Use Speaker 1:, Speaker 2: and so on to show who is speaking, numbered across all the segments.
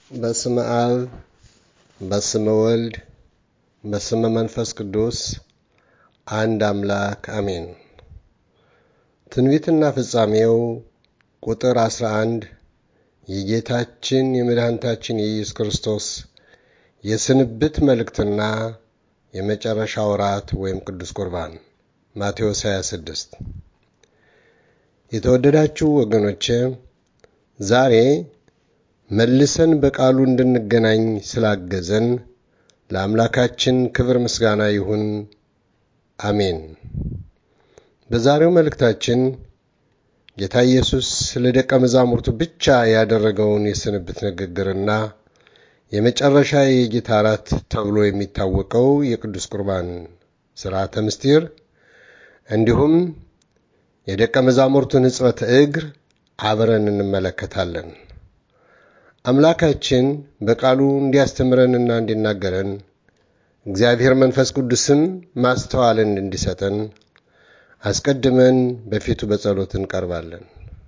Speaker 1: በስመ አብ በስመ ወልድ በስመ መንፈስ ቅዱስ አንድ አምላክ አሜን። ትንቢትና ፍጻሜው ቁጥር 11 የጌታችን የመድኃኒታችን የኢየሱስ ክርስቶስ የስንብት መልእክትና የመጨረሻ ወራት ወይም ቅዱስ ቁርባን ማቴዎስ 26 የተወደዳችሁ ወገኖቼ ዛሬ መልሰን በቃሉ እንድንገናኝ ስላገዘን ለአምላካችን ክብር ምስጋና ይሁን፣ አሜን። በዛሬው መልእክታችን ጌታ ኢየሱስ ለደቀ መዛሙርቱ ብቻ ያደረገውን የስንብት ንግግርና የመጨረሻ የጌታ እራት ተብሎ የሚታወቀው የቅዱስ ቁርባን ሥርዓተ ምስጢር እንዲሁም የደቀ መዛሙርቱን ሕጽበተ እግር አብረን እንመለከታለን። አምላካችን በቃሉ እንዲያስተምረንና እንዲናገረን እግዚአብሔር መንፈስ ቅዱስም ማስተዋልን እንዲሰጠን አስቀድመን በፊቱ በጸሎት እንቀርባለን።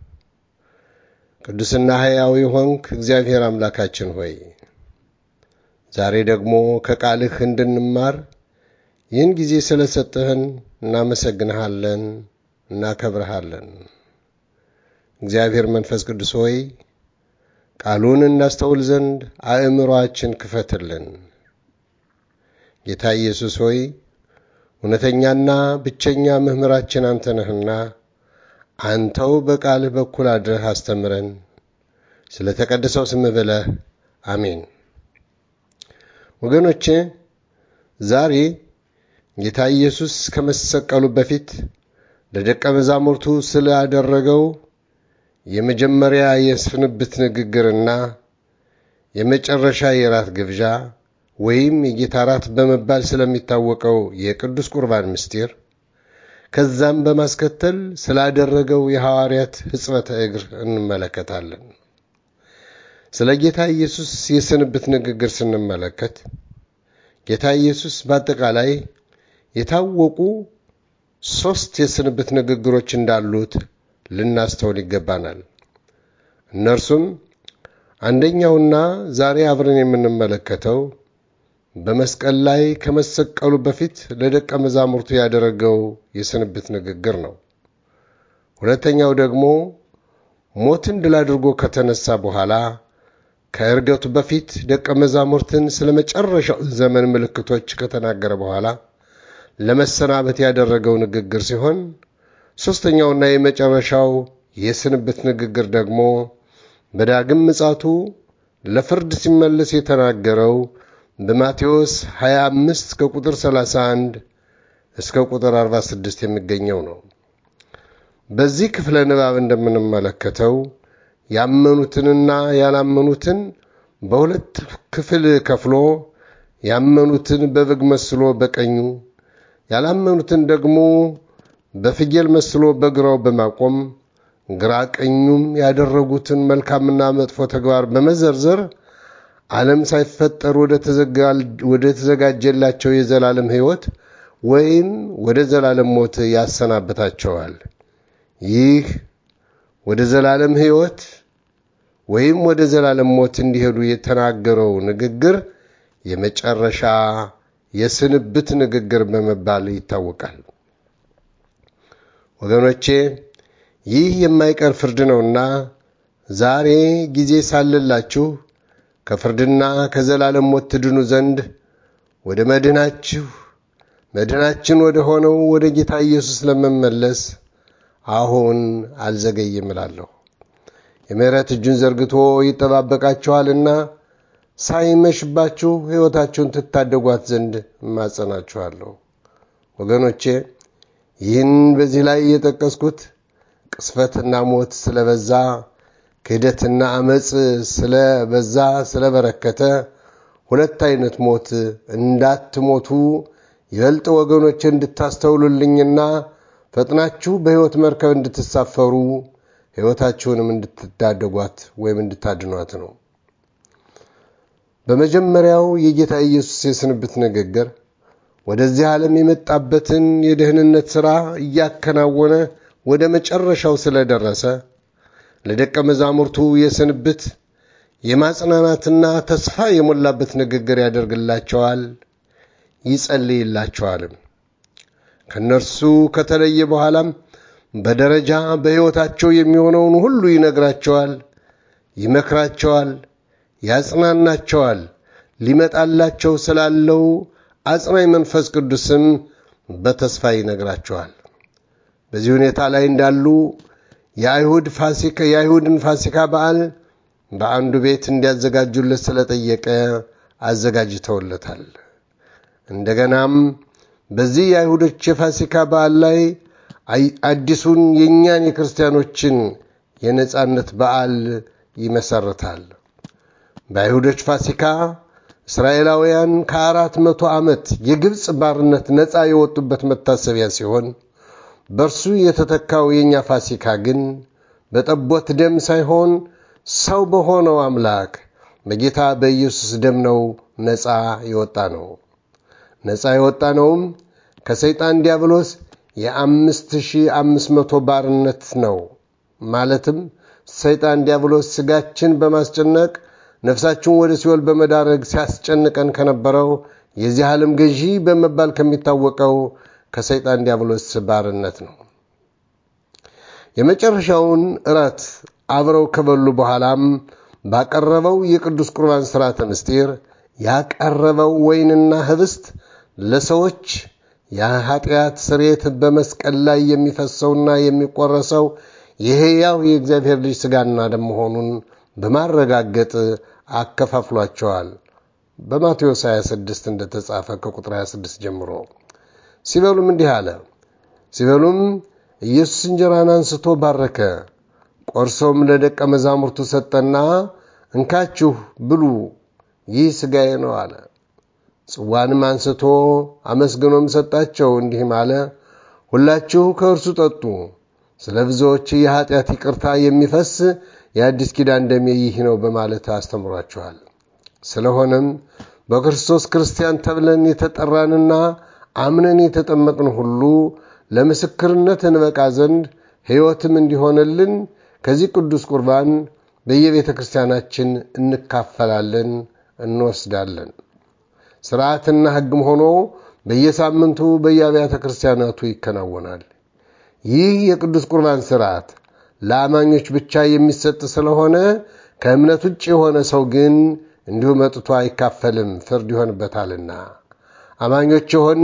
Speaker 1: ቅዱስና ሕያው ሆንክ እግዚአብሔር አምላካችን ሆይ ዛሬ ደግሞ ከቃልህ እንድንማር ይህን ጊዜ ስለሰጠህን እናመሰግንሃለን፣ እናከብረሃለን። እግዚአብሔር መንፈስ ቅዱስ ሆይ ቃሉን እናስተውል ዘንድ አእምሮአችን ክፈትልን። ጌታ ኢየሱስ ሆይ እውነተኛና ብቸኛ መምህራችን አንተ ነህና አንተው በቃልህ በኩል አድረህ አስተምረን። ስለ ተቀደሰው ስምህ ብለህ አሜን። ወገኖቼ ዛሬ ጌታ ኢየሱስ ከመሰቀሉ በፊት ለደቀ መዛሙርቱ ስላደረገው የመጀመሪያ የስንብት ንግግርና የመጨረሻ የራት ግብዣ ወይም የጌታ ራት በመባል ስለሚታወቀው የቅዱስ ቁርባን ምስጢር ከዛም በማስከተል ስላደረገው የሐዋርያት ሕጽበተ እግር እንመለከታለን። ስለ ጌታ ኢየሱስ የስንብት ንግግር ስንመለከት ጌታ ኢየሱስ በአጠቃላይ የታወቁ ሦስት የስንብት ንግግሮች እንዳሉት ልናስተውል ይገባናል። እነርሱም አንደኛውና ዛሬ አብረን የምንመለከተው በመስቀል ላይ ከመሰቀሉ በፊት ለደቀ መዛሙርቱ ያደረገው የስንብት ንግግር ነው። ሁለተኛው ደግሞ ሞትን ድል አድርጎ ከተነሳ በኋላ ከእርገቱ በፊት ደቀ መዛሙርትን ስለ መጨረሻው ዘመን ምልክቶች ከተናገረ በኋላ ለመሰናበት ያደረገው ንግግር ሲሆን ሦስተኛውና የመጨረሻው የስንብት ንግግር ደግሞ በዳግም ምጻቱ ለፍርድ ሲመለስ የተናገረው በማቴዎስ 25 ከቁጥር 31 እስከ ቁጥር 46 የሚገኘው ነው። በዚህ ክፍለ ንባብ እንደምንመለከተው ያመኑትንና ያላመኑትን በሁለት ክፍል ከፍሎ ያመኑትን በበግ መስሎ በቀኙ ያላመኑትን ደግሞ በፍየል መስሎ በግራው በማቆም ግራ ቀኙም ያደረጉትን መልካምና መጥፎ ተግባር በመዘርዘር ዓለም ሳይፈጠር ወደ ተዘጋጀላቸው የዘላለም ሕይወት ወይም ወደ ዘላለም ሞት ያሰናብታቸዋል። ይህ ወደ ዘላለም ሕይወት ወይም ወደ ዘላለም ሞት እንዲሄዱ የተናገረው ንግግር የመጨረሻ የስንብት ንግግር በመባል ይታወቃል። ወገኖቼ ይህ የማይቀር ፍርድ ነውና ዛሬ ጊዜ ሳለላችሁ ከፍርድና ከዘላለም ሞት ትድኑ ዘንድ ወደ መድህናችሁ መድህናችን ወደ ሆነው ወደ ጌታ ኢየሱስ ለመመለስ አሁን አልዘገይም እላለሁ። የምሕረት እጁን ዘርግቶ ይጠባበቃችኋልና ሳይመሽባችሁ ሕይወታችሁን ትታደጓት ዘንድ እማጸናችኋለሁ። ወገኖቼ ይህን በዚህ ላይ የጠቀስኩት ቅስፈትና ሞት ስለበዛ ክህደትና አመፅ ስለበዛ ስለበረከተ ሁለት አይነት ሞት እንዳትሞቱ ይበልጥ ወገኖች እንድታስተውሉልኝና ፈጥናችሁ በሕይወት መርከብ እንድትሳፈሩ ሕይወታችሁንም እንድትታደጓት ወይም እንድታድኗት ነው። በመጀመሪያው የጌታ ኢየሱስ የስንብት ንግግር ወደዚህ ዓለም የመጣበትን የደህንነት ሥራ እያከናወነ ወደ መጨረሻው ስለደረሰ ለደቀ መዛሙርቱ የስንብት የማጽናናትና ተስፋ የሞላበት ንግግር ያደርግላቸዋል፣ ይጸልይላቸዋልም። ከእነርሱ ከተለየ በኋላም በደረጃ በሕይወታቸው የሚሆነውን ሁሉ ይነግራቸዋል፣ ይመክራቸዋል፣ ያጽናናቸዋል። ሊመጣላቸው ስላለው አጽናኝ መንፈስ ቅዱስም በተስፋ ይነግራቸዋል። በዚህ ሁኔታ ላይ እንዳሉ የአይሁድ ፋሲካ የአይሁድን ፋሲካ በዓል በአንዱ ቤት እንዲያዘጋጁለት ስለጠየቀ አዘጋጅተውለታል። እንደገናም በዚህ የአይሁዶች የፋሲካ በዓል ላይ አዲሱን የእኛን የክርስቲያኖችን የነጻነት በዓል ይመሰርታል። በአይሁዶች ፋሲካ እስራኤላውያን ከአራት መቶ ዓመት የግብፅ ባርነት ነፃ የወጡበት መታሰቢያ ሲሆን በእርሱ የተተካው የእኛ ፋሲካ ግን በጠቦት ደም ሳይሆን ሰው በሆነው አምላክ በጌታ በኢየሱስ ደም ነው ነፃ የወጣ ነው። ነፃ የወጣ ነውም ከሰይጣን ዲያብሎስ የአምስት ሺህ አምስት መቶ ባርነት ነው። ማለትም ሰይጣን ዲያብሎስ ስጋችን በማስጨነቅ ነፍሳችን ወደ ሲኦል በመዳረግ ሲያስጨንቀን ከነበረው የዚህ ዓለም ገዢ በመባል ከሚታወቀው ከሰይጣን ዲያብሎስ ባርነት ነው። የመጨረሻውን እራት አብረው ከበሉ በኋላም ባቀረበው የቅዱስ ቁርባን ሥርዓተ ምስጢር ያቀረበው ወይንና ህብስት ለሰዎች የኃጢአት ስርየት በመስቀል ላይ የሚፈሰውና የሚቆረሰው የሕያው የእግዚአብሔር ልጅ ሥጋና ደም መሆኑን በማረጋገጥ አከፋፍሏቸዋል። በማቴዎስ 26 እንደተጻፈ ከቁጥር 26 ጀምሮ ሲበሉም እንዲህ አለ። ሲበሉም ኢየሱስ እንጀራን አንስቶ ባረከ፣ ቆርሶም ለደቀ መዛሙርቱ ሰጠና እንካችሁ ብሉ፣ ይህ ሥጋዬ ነው አለ። ጽዋንም አንስቶ አመስግኖም ሰጣቸው፣ እንዲህም አለ፣ ሁላችሁ ከእርሱ ጠጡ፣ ስለ ብዙዎች የኀጢአት ይቅርታ የሚፈስ የአዲስ ኪዳን ደሜ ይህ ነው በማለት አስተምሯቸዋል። ስለሆነም በክርስቶስ ክርስቲያን ተብለን የተጠራንና አምነን የተጠመቅን ሁሉ ለምስክርነት እንበቃ ዘንድ ሕይወትም እንዲሆንልን ከዚህ ቅዱስ ቁርባን በየቤተ ክርስቲያናችን እንካፈላለን፣ እንወስዳለን። ሥርዓትና ሕግም ሆኖ በየሳምንቱ በየአብያተ ክርስቲያናቱ ይከናወናል። ይህ የቅዱስ ቁርባን ሥርዓት ለአማኞች ብቻ የሚሰጥ ስለሆነ ከእምነት ውጭ የሆነ ሰው ግን እንዲሁ መጥቶ አይካፈልም፣ ፍርድ ይሆንበታልና። አማኞች የሆን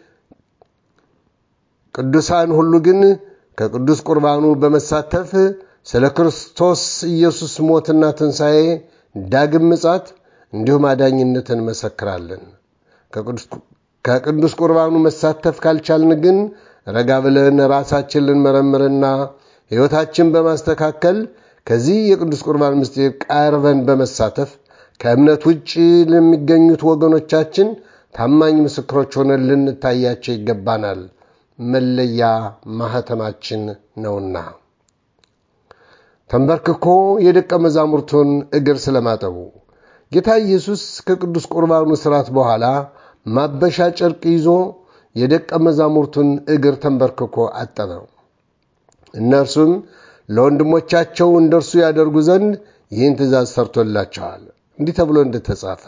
Speaker 1: ቅዱሳን ሁሉ ግን ከቅዱስ ቁርባኑ በመሳተፍ ስለ ክርስቶስ ኢየሱስ ሞትና ትንሣኤ፣ ዳግም ምጻት እንዲሁም አዳኝነት እንመሰክራለን። ከቅዱስ ቁርባኑ መሳተፍ ካልቻልን ግን ረጋ ብለን ራሳችን ልንመረምርና ሕይወታችን በማስተካከል ከዚህ የቅዱስ ቁርባን ምስጢር ቀርበን በመሳተፍ ከእምነት ውጭ ለሚገኙት ወገኖቻችን ታማኝ ምስክሮች ሆነን ልንታያቸው ይገባናል። መለያ ማኅተማችን ነውና። ተንበርክኮ የደቀ መዛሙርቱን እግር ስለማጠቡ ጌታ ኢየሱስ ከቅዱስ ቁርባኑ ሥርዓት በኋላ ማበሻ ጨርቅ ይዞ የደቀ መዛሙርቱን እግር ተንበርክኮ አጠበ። እነርሱም ለወንድሞቻቸው እንደርሱ ያደርጉ ዘንድ ይህን ትእዛዝ ሰርቶላቸዋል። እንዲህ ተብሎ እንደተጻፈ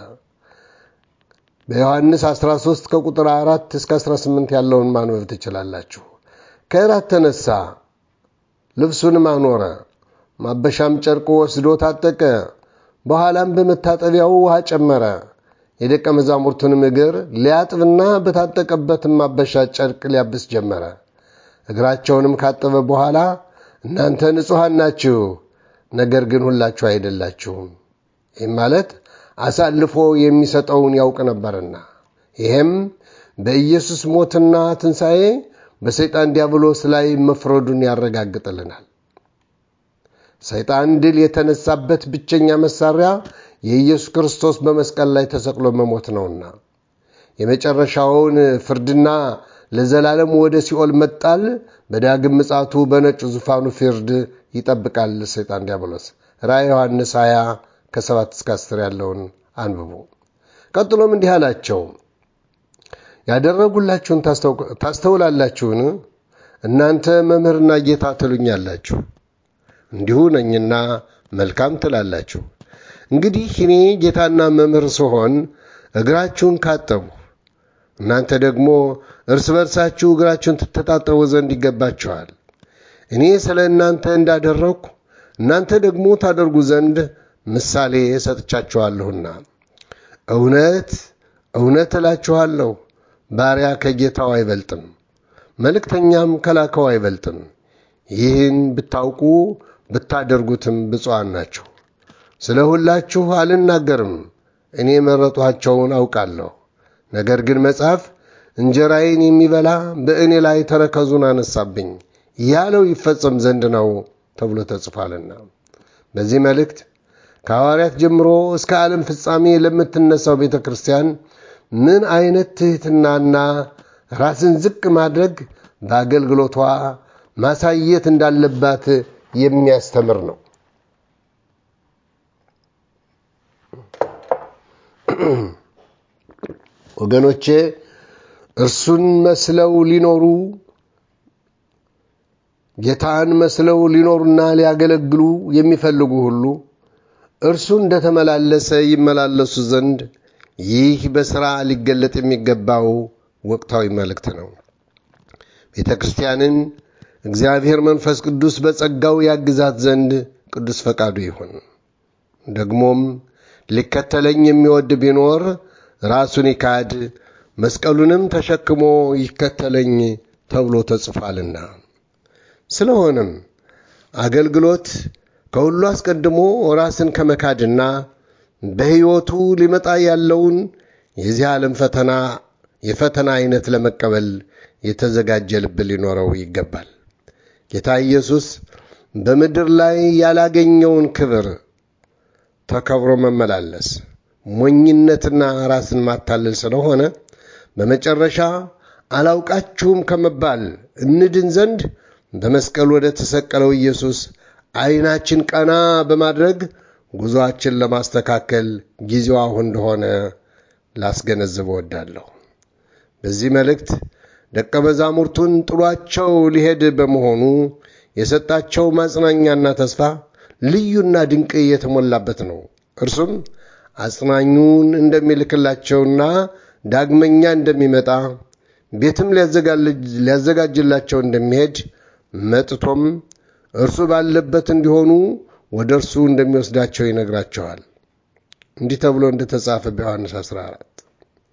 Speaker 1: በዮሐንስ 13 ከቁጥር 4 እስከ 18 ያለውን ማንበብ ትችላላችሁ። ከእራት ተነሳ፣ ልብሱንም አኖረ፣ ማበሻም ጨርቅ ወስዶ ታጠቀ። በኋላም በመታጠቢያው ውሃ ጨመረ። የደቀ መዛሙርቱንም እግር ሊያጥብና በታጠቀበትም ማበሻ ጨርቅ ሊያብስ ጀመረ። እግራቸውንም ካጠበ በኋላ እናንተ ንጹሐን ናችሁ፣ ነገር ግን ሁላችሁ አይደላችሁም። ይህም ማለት አሳልፎ የሚሰጠውን ያውቅ ነበርና፣ ይሄም በኢየሱስ ሞትና ትንሣኤ በሰይጣን ዲያብሎስ ላይ መፍረዱን ያረጋግጥልናል። ሰይጣን ድል የተነሳበት ብቸኛ መሳሪያ የኢየሱስ ክርስቶስ በመስቀል ላይ ተሰቅሎ መሞት ነውና የመጨረሻውን ፍርድና ለዘላለም ወደ ሲኦል መጣል በዳግም ምጻቱ በነጩ ዙፋኑ ፍርድ ይጠብቃል ሰይጣን ዲያብሎስ። ራእይ ዮሐንስ 20 ከ7 እስከ 10 ያለውን አንብቡ። ቀጥሎም እንዲህ አላቸው፣ ያደረጉላችሁን ታስተውላላችሁን? እናንተ መምህርና ጌታ ትሉኛላችሁ፣ እንዲሁ ነኝና መልካም ትላላችሁ። እንግዲህ እኔ ጌታና መምህር ስሆን እግራችሁን ካጠቡ እናንተ ደግሞ እርስ በርሳችሁ እግራችሁን ትተጣጠቡ ዘንድ ይገባችኋል። እኔ ስለ እናንተ እንዳደረግኩ እናንተ ደግሞ ታደርጉ ዘንድ ምሳሌ ሰጥቻችኋለሁና። እውነት እውነት እላችኋለሁ ባሪያ ከጌታው አይበልጥም፣ መልእክተኛም ከላከው አይበልጥም። ይህን ብታውቁ ብታደርጉትም ብፁዓን ናችሁ። ስለ ሁላችሁ አልናገርም፣ እኔ የመረጧቸውን አውቃለሁ። ነገር ግን መጽሐፍ እንጀራዬን የሚበላ በእኔ ላይ ተረከዙን አነሳብኝ ያለው ይፈጸም ዘንድ ነው ተብሎ ተጽፏልና። በዚህ መልእክት ከሐዋርያት ጀምሮ እስከ ዓለም ፍጻሜ ለምትነሳው ቤተ ክርስቲያን ምን አይነት ትሕትናና ራስን ዝቅ ማድረግ በአገልግሎቷ ማሳየት እንዳለባት የሚያስተምር ነው። ወገኖቼ እርሱን መስለው ሊኖሩ ጌታን መስለው ሊኖሩና ሊያገለግሉ የሚፈልጉ ሁሉ እርሱ እንደተመላለሰ ይመላለሱ ዘንድ ይህ በሥራ ሊገለጥ የሚገባው ወቅታዊ መልእክት ነው። ቤተ ክርስቲያንን እግዚአብሔር መንፈስ ቅዱስ በጸጋው ያግዛት ዘንድ ቅዱስ ፈቃዱ ይሁን። ደግሞም ሊከተለኝ የሚወድ ቢኖር ራሱን ይካድ መስቀሉንም ተሸክሞ ይከተለኝ ተብሎ ተጽፏልና። ስለሆነም አገልግሎት ከሁሉ አስቀድሞ ራስን ከመካድና በሕይወቱ ሊመጣ ያለውን የዚህ ዓለም ፈተና የፈተና አይነት ለመቀበል የተዘጋጀ ልብ ሊኖረው ይገባል። ጌታ ኢየሱስ በምድር ላይ ያላገኘውን ክብር ተከብሮ መመላለስ ሞኝነትና ራስን ማታለል ስለሆነ በመጨረሻ አላውቃችሁም ከመባል እንድን ዘንድ በመስቀል ወደ ተሰቀለው ኢየሱስ ዓይናችን ቀና በማድረግ ጉዞአችን ለማስተካከል ጊዜው አሁን እንደሆነ ላስገነዝብ እወዳለሁ። በዚህ መልእክት ደቀ መዛሙርቱን ጥሏቸው ሊሄድ በመሆኑ የሰጣቸው ማጽናኛና ተስፋ ልዩና ድንቅ የተሞላበት ነው። እርሱም አጽናኙን እንደሚልክላቸውና ዳግመኛ እንደሚመጣ ቤትም ሊያዘጋጅላቸው እንደሚሄድ መጥቶም እርሱ ባለበት እንዲሆኑ ወደ እርሱ እንደሚወስዳቸው ይነግራቸዋል። እንዲህ ተብሎ እንደተጻፈ በዮሐንስ 14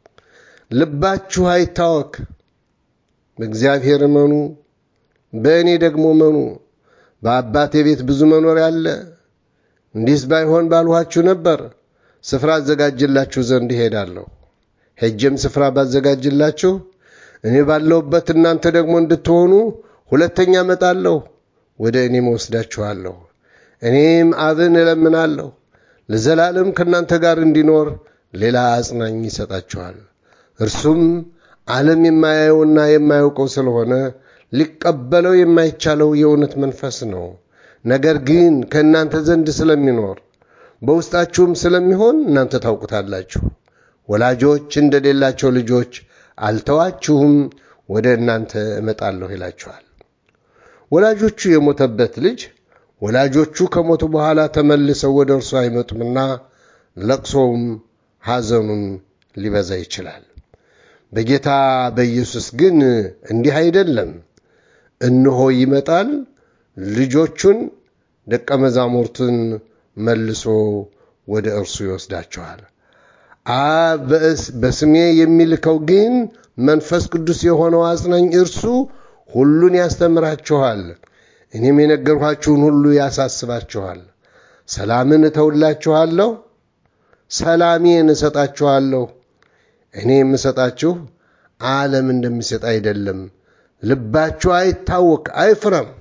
Speaker 1: ልባችሁ አይታወክ፣ በእግዚአብሔር እመኑ፣ በእኔ ደግሞ እመኑ። በአባቴ ቤት ብዙ መኖሪያ አለ። እንዲህስ ባይሆን ባልኋችሁ ነበር። ስፍራ አዘጋጅላችሁ ዘንድ እሄዳለሁ። ሄጄም ስፍራ ባዘጋጅላችሁ እኔ ባለሁበት እናንተ ደግሞ እንድትሆኑ ሁለተኛ እመጣለሁ፣ ወደ እኔም እወስዳችኋለሁ። እኔም አብን እለምናለሁ ለዘላለም ከእናንተ ጋር እንዲኖር ሌላ አጽናኝ ይሰጣችኋል። እርሱም ዓለም የማያየውና የማያውቀው ስለሆነ ሊቀበለው የማይቻለው የእውነት መንፈስ ነው። ነገር ግን ከእናንተ ዘንድ ስለሚኖር በውስጣችሁም ስለሚሆን እናንተ ታውቁታላችሁ። ወላጆች እንደሌላቸው ልጆች አልተዋችሁም፣ ወደ እናንተ እመጣለሁ ይላችኋል። ወላጆቹ የሞተበት ልጅ ወላጆቹ ከሞቱ በኋላ ተመልሰው ወደ እርሱ አይመጡምና ለቅሶውም ሐዘኑም ሊበዛ ይችላል። በጌታ በኢየሱስ ግን እንዲህ አይደለም። እነሆ ይመጣል፣ ልጆቹን ደቀ መዛሙርቱን መልሶ ወደ እርሱ ይወስዳቸዋል። አብ በስሜ የሚልከው ግን መንፈስ ቅዱስ የሆነው አጽናኝ እርሱ ሁሉን ያስተምራችኋል፣ እኔም የነገርኋችሁን ሁሉ ያሳስባችኋል። ሰላምን እተውላችኋለሁ፣ ሰላሜን እሰጣችኋለሁ። እኔ የምሰጣችሁ ዓለም እንደሚሰጥ አይደለም። ልባችሁ አይታወክ፣ አይፍረም።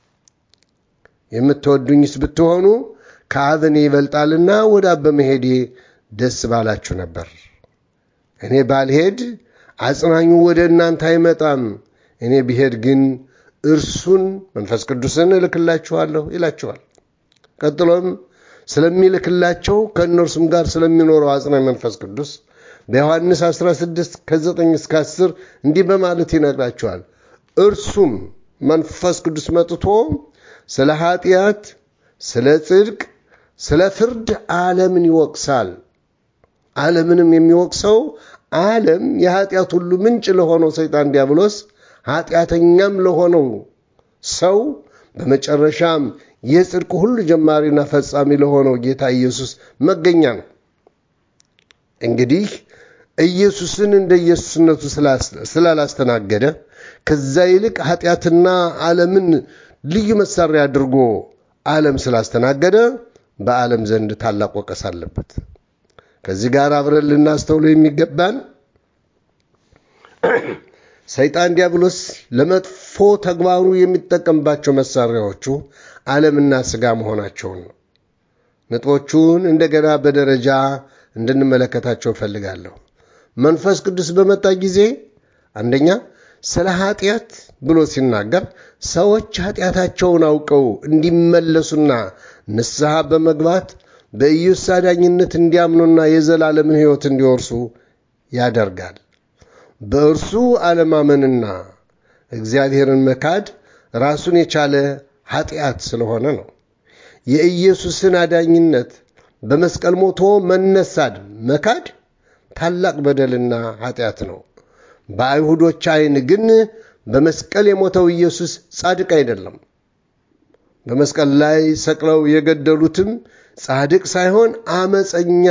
Speaker 1: የምትወዱኝስ ብትሆኑ ከአብ እኔ ይበልጣልና ወደ አብ በመሄዴ ደስ ባላችሁ ነበር። እኔ ባልሄድ አጽናኙ ወደ እናንተ አይመጣም። እኔ ብሄድ ግን እርሱን መንፈስ ቅዱስን እልክላችኋለሁ ይላችኋል። ቀጥሎም ስለሚልክላቸው ከእነርሱም ጋር ስለሚኖረው አጽናኝ መንፈስ ቅዱስ በዮሐንስ 16 ከ9 እስከ 10 እንዲህ በማለት ይነግራቸዋል። እርሱም መንፈስ ቅዱስ መጥቶ ስለ ኃጢአት፣ ስለ ጽድቅ፣ ስለ ፍርድ ዓለምን ይወቅሳል። ዓለምንም የሚወቅሰው ዓለም የኃጢአት ሁሉ ምንጭ ለሆነው ሰይጣን ዲያብሎስ ኃጢአተኛም ለሆነው ሰው በመጨረሻም የጽድቅ ሁሉ ጀማሪና ፈጻሚ ለሆነው ጌታ ኢየሱስ መገኛ ነው። እንግዲህ ኢየሱስን እንደ ኢየሱስነቱ ስላላስተናገደ ከዛ ይልቅ ኃጢአትና ዓለምን ልዩ መሳሪያ አድርጎ ዓለም ስላስተናገደ በዓለም ዘንድ ታላቅ ወቀስ አለበት። ከዚህ ጋር አብረን ልናስተውሎ የሚገባን ሰይጣን ዲያብሎስ ለመጥፎ ተግባሩ የሚጠቀምባቸው መሳሪያዎቹ ዓለምና ሥጋ መሆናቸውን ነው። ነጥቦቹን እንደገና በደረጃ እንድንመለከታቸው እፈልጋለሁ። መንፈስ ቅዱስ በመጣ ጊዜ አንደኛ ስለ ኃጢአት ብሎ ሲናገር ሰዎች ኃጢአታቸውን አውቀው እንዲመለሱና ንስሐ በመግባት በኢየሱስ አዳኝነት እንዲያምኑና የዘላለምን ሕይወት እንዲወርሱ ያደርጋል። በእርሱ አለማመንና እግዚአብሔርን መካድ ራሱን የቻለ ኃጢአት ስለሆነ ነው። የኢየሱስን አዳኝነት በመስቀል ሞቶ መነሳት መካድ ታላቅ በደልና ኃጢአት ነው። በአይሁዶች ዓይን ግን በመስቀል የሞተው ኢየሱስ ጻድቅ አይደለም። በመስቀል ላይ ሰቅለው የገደሉትም ጻድቅ ሳይሆን አመፀኛ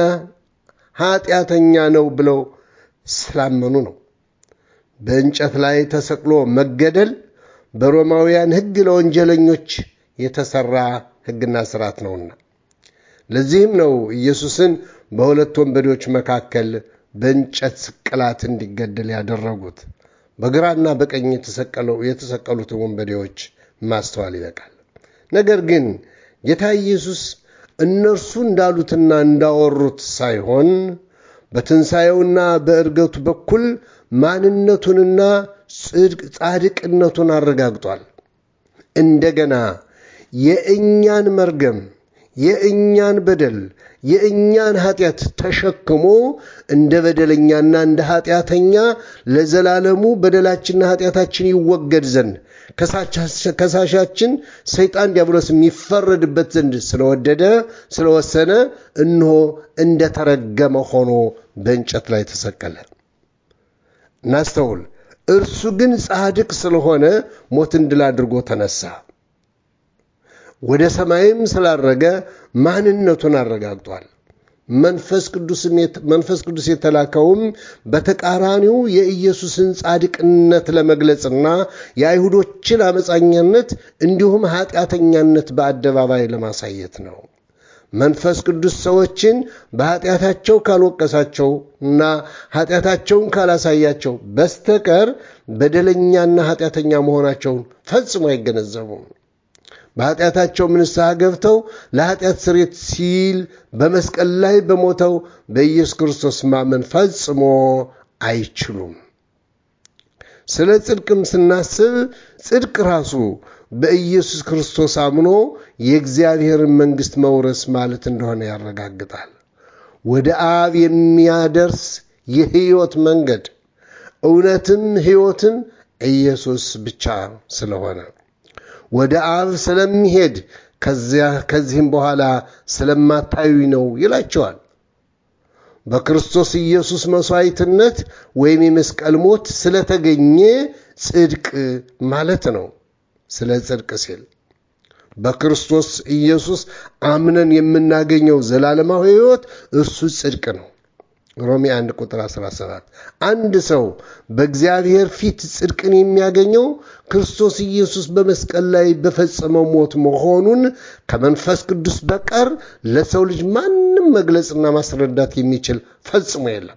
Speaker 1: ኃጢአተኛ ነው ብለው ስላመኑ ነው። በእንጨት ላይ ተሰቅሎ መገደል በሮማውያን ሕግ ለወንጀለኞች የተሰራ ሕግና ስርዓት ነውና ለዚህም ነው ኢየሱስን በሁለት ወንበዴዎች መካከል በእንጨት ስቅላት እንዲገደል ያደረጉት። በግራና በቀኝ የተሰቀሉትን ወንበዴዎች ማስተዋል ይበቃል። ነገር ግን ጌታ ኢየሱስ እነርሱ እንዳሉትና እንዳወሩት ሳይሆን በትንሣኤውና በእርገቱ በኩል ማንነቱንና ጻድቅነቱን አረጋግጧል። እንደገና የእኛን መርገም የእኛን በደል የእኛን ኃጢአት ተሸክሞ እንደ በደለኛና እንደ ኃጢአተኛ ለዘላለሙ በደላችንና ኃጢአታችን ይወገድ ዘንድ ከሳሻችን ሰይጣን ዲያብሎስ የሚፈረድበት ዘንድ ስለወደደ ስለወሰነ እነሆ እንደተረገመ ሆኖ በእንጨት ላይ ተሰቀለ። እናስተውል። እርሱ ግን ጻድቅ ስለሆነ ሞትን ድል አድርጎ ተነሳ። ወደ ሰማይም ስላረገ ማንነቱን አረጋግጧል። መንፈስ ቅዱስ የተላከውም በተቃራኒው የኢየሱስን ጻድቅነት ለመግለጽና የአይሁዶችን አመፃኛነት እንዲሁም ኃጢአተኛነት በአደባባይ ለማሳየት ነው። መንፈስ ቅዱስ ሰዎችን በኃጢአታቸው ካልወቀሳቸው እና ኃጢአታቸውን ካላሳያቸው በስተቀር በደለኛና ኃጢአተኛ መሆናቸውን ፈጽሞ አይገነዘቡም። በኃጢአታቸው ንስሐ ገብተው ለኃጢአት ስርየት ሲል በመስቀል ላይ በሞተው በኢየሱስ ክርስቶስ ማመን ፈጽሞ አይችሉም። ስለ ጽድቅም ስናስብ ጽድቅ ራሱ በኢየሱስ ክርስቶስ አምኖ የእግዚአብሔርን መንግሥት መውረስ ማለት እንደሆነ ያረጋግጣል። ወደ አብ የሚያደርስ የሕይወት መንገድ እውነትም ሕይወትም ኢየሱስ ብቻ ስለሆነ ወደ አብ ስለሚሄድ ከዚህም በኋላ ስለማታዩ ነው ይላቸዋል። በክርስቶስ ኢየሱስ መሥዋዕትነት ወይም የመስቀል ሞት ስለተገኘ ጽድቅ ማለት ነው። ስለ ጽድቅ ሲል በክርስቶስ ኢየሱስ አምነን የምናገኘው ዘላለማዊ ሕይወት እርሱ ጽድቅ ነው። ሮሜ 1 ቁጥር 17 አንድ ሰው በእግዚአብሔር ፊት ጽድቅን የሚያገኘው ክርስቶስ ኢየሱስ በመስቀል ላይ በፈጸመው ሞት መሆኑን ከመንፈስ ቅዱስ በቀር ለሰው ልጅ ማንም መግለጽና ማስረዳት የሚችል ፈጽሞ የለም።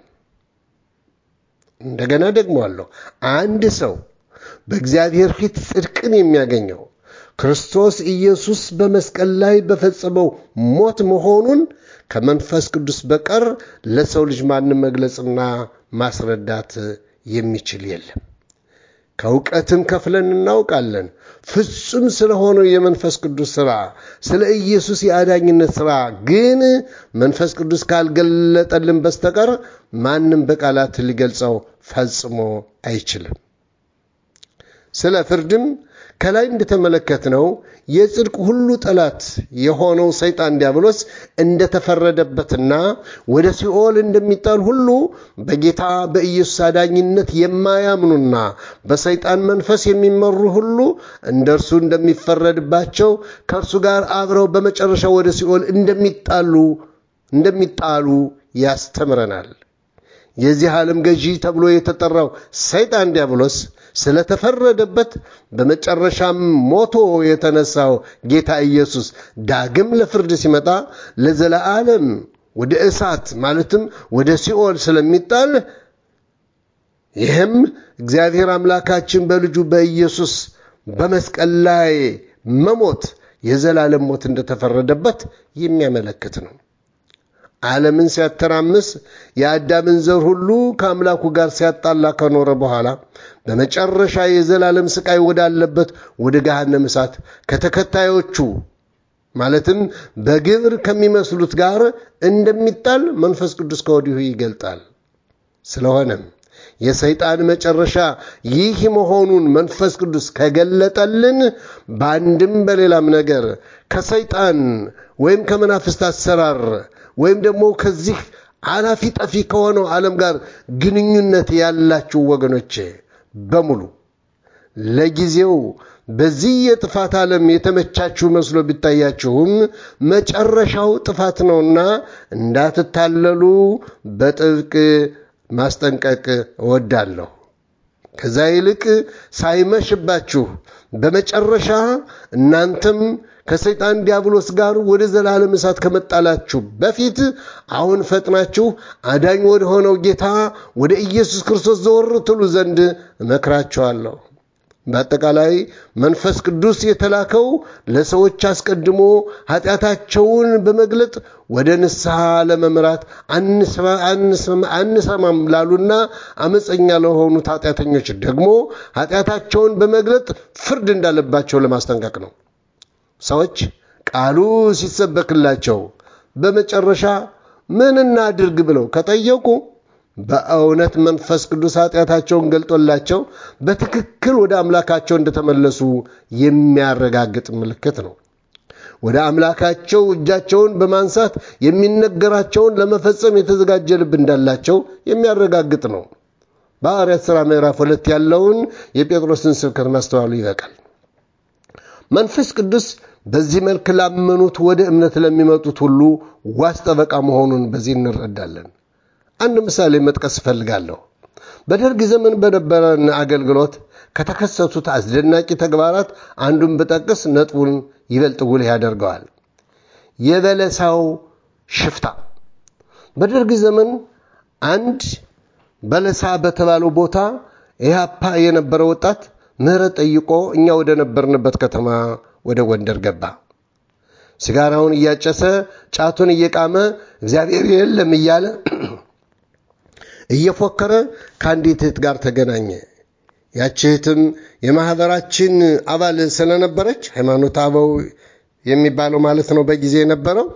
Speaker 1: እንደገና ደግሞ አለው አንድ ሰው በእግዚአብሔር ፊት ጽድቅን የሚያገኘው ክርስቶስ ኢየሱስ በመስቀል ላይ በፈጸመው ሞት መሆኑን ከመንፈስ ቅዱስ በቀር ለሰው ልጅ ማንም መግለጽና ማስረዳት የሚችል የለም። ከእውቀትም ከፍለን እናውቃለን። ፍጹም ስለሆነው የመንፈስ ቅዱስ ሥራ፣ ስለ ኢየሱስ የአዳኝነት ሥራ ግን መንፈስ ቅዱስ ካልገለጠልን በስተቀር ማንም በቃላት ሊገልጸው ፈጽሞ አይችልም። ስለ ፍርድም ከላይ እንደተመለከትነው የጽድቅ ሁሉ ጠላት የሆነው ሰይጣን ዲያብሎስ እንደተፈረደበትና ወደ ሲኦል እንደሚጣል ሁሉ በጌታ በኢየሱስ አዳኝነት የማያምኑና በሰይጣን መንፈስ የሚመሩ ሁሉ እንደ እርሱ እንደሚፈረድባቸው ከእርሱ ጋር አብረው በመጨረሻ ወደ ሲኦል እንደሚጣሉ እንደሚጣሉ ያስተምረናል። የዚህ ዓለም ገዢ ተብሎ የተጠራው ሰይጣን ዲያብሎስ ስለተፈረደበት በመጨረሻም ሞቶ የተነሳው ጌታ ኢየሱስ ዳግም ለፍርድ ሲመጣ ለዘለዓለም ወደ እሳት ማለትም ወደ ሲኦል ስለሚጣል ይህም እግዚአብሔር አምላካችን በልጁ በኢየሱስ በመስቀል ላይ መሞት የዘላለም ሞት እንደተፈረደበት የሚያመለክት ነው። ዓለምን ሲያተራምስ የአዳምን ዘር ሁሉ ከአምላኩ ጋር ሲያጣላ ከኖረ በኋላ በመጨረሻ የዘላለም ስቃይ ወዳለበት ወደ ገሃነም እሳት ከተከታዮቹ ማለትም በግብር ከሚመስሉት ጋር እንደሚጣል መንፈስ ቅዱስ ከወዲሁ ይገልጣል። ስለሆነም የሰይጣን መጨረሻ ይህ መሆኑን መንፈስ ቅዱስ ከገለጠልን በአንድም በሌላም ነገር ከሰይጣን ወይም ከመናፍስት አሰራር ወይም ደግሞ ከዚህ አላፊ ጠፊ ከሆነው ዓለም ጋር ግንኙነት ያላችሁ ወገኖቼ በሙሉ ለጊዜው በዚህ የጥፋት ዓለም የተመቻችሁ መስሎ ቢታያችሁም መጨረሻው ጥፋት ነውና እንዳትታለሉ በጥብቅ ማስጠንቀቅ እወዳለሁ። ከዛ ይልቅ ሳይመሽባችሁ በመጨረሻ እናንተም ከሰይጣን ዲያብሎስ ጋር ወደ ዘላለም እሳት ከመጣላችሁ በፊት አሁን ፈጥናችሁ አዳኝ ወደ ሆነው ጌታ ወደ ኢየሱስ ክርስቶስ ዘወር ትሉ ዘንድ እመክራችኋለሁ። በአጠቃላይ መንፈስ ቅዱስ የተላከው ለሰዎች አስቀድሞ ኃጢአታቸውን በመግለጥ ወደ ንስሐ ለመምራት አንሰማም ላሉና አመፀኛ ለሆኑት ኃጢአተኞች ደግሞ ኃጢአታቸውን በመግለጥ ፍርድ እንዳለባቸው ለማስጠንቀቅ ነው። ሰዎች ቃሉ ሲሰበክላቸው በመጨረሻ ምን እናድርግ ብለው ከጠየቁ በእውነት መንፈስ ቅዱስ ኃጢአታቸውን ገልጦላቸው በትክክል ወደ አምላካቸው እንደተመለሱ የሚያረጋግጥ ምልክት ነው። ወደ አምላካቸው እጃቸውን በማንሳት የሚነገራቸውን ለመፈጸም የተዘጋጀ ልብ እንዳላቸው የሚያረጋግጥ ነው። በሐዋርያት ሥራ ምዕራፍ ሁለት ያለውን የጴጥሮስን ስብከት ማስተዋሉ ይበቃል። መንፈስ ቅዱስ በዚህ መልክ ላመኑት ወደ እምነት ለሚመጡት ሁሉ ዋስ ጠበቃ መሆኑን በዚህ እንረዳለን። አንድ ምሳሌ መጥቀስ እፈልጋለሁ። በደርግ ዘመን በነበረን አገልግሎት ከተከሰቱት አስደናቂ ተግባራት አንዱን ብጠቅስ ነጥቡን ይበልጥ ጉልህ ያደርገዋል። የበለሳው ሽፍታ። በደርግ ዘመን አንድ በለሳ በተባለው ቦታ ኢህአፓ የነበረ ወጣት ምህረት ጠይቆ እኛ ወደ ነበርንበት ከተማ ወደ ጎንደር ገባ። ሲጋራውን እያጨሰ ጫቱን እየቃመ እግዚአብሔር የለም እያለ እየፎከረ ከአንዲት እህት ጋር ተገናኘ። ያች እህትም የማኅበራችን አባል ስለነበረች ሃይማኖት አበው የሚባለው ማለት ነው በጊዜ የነበረው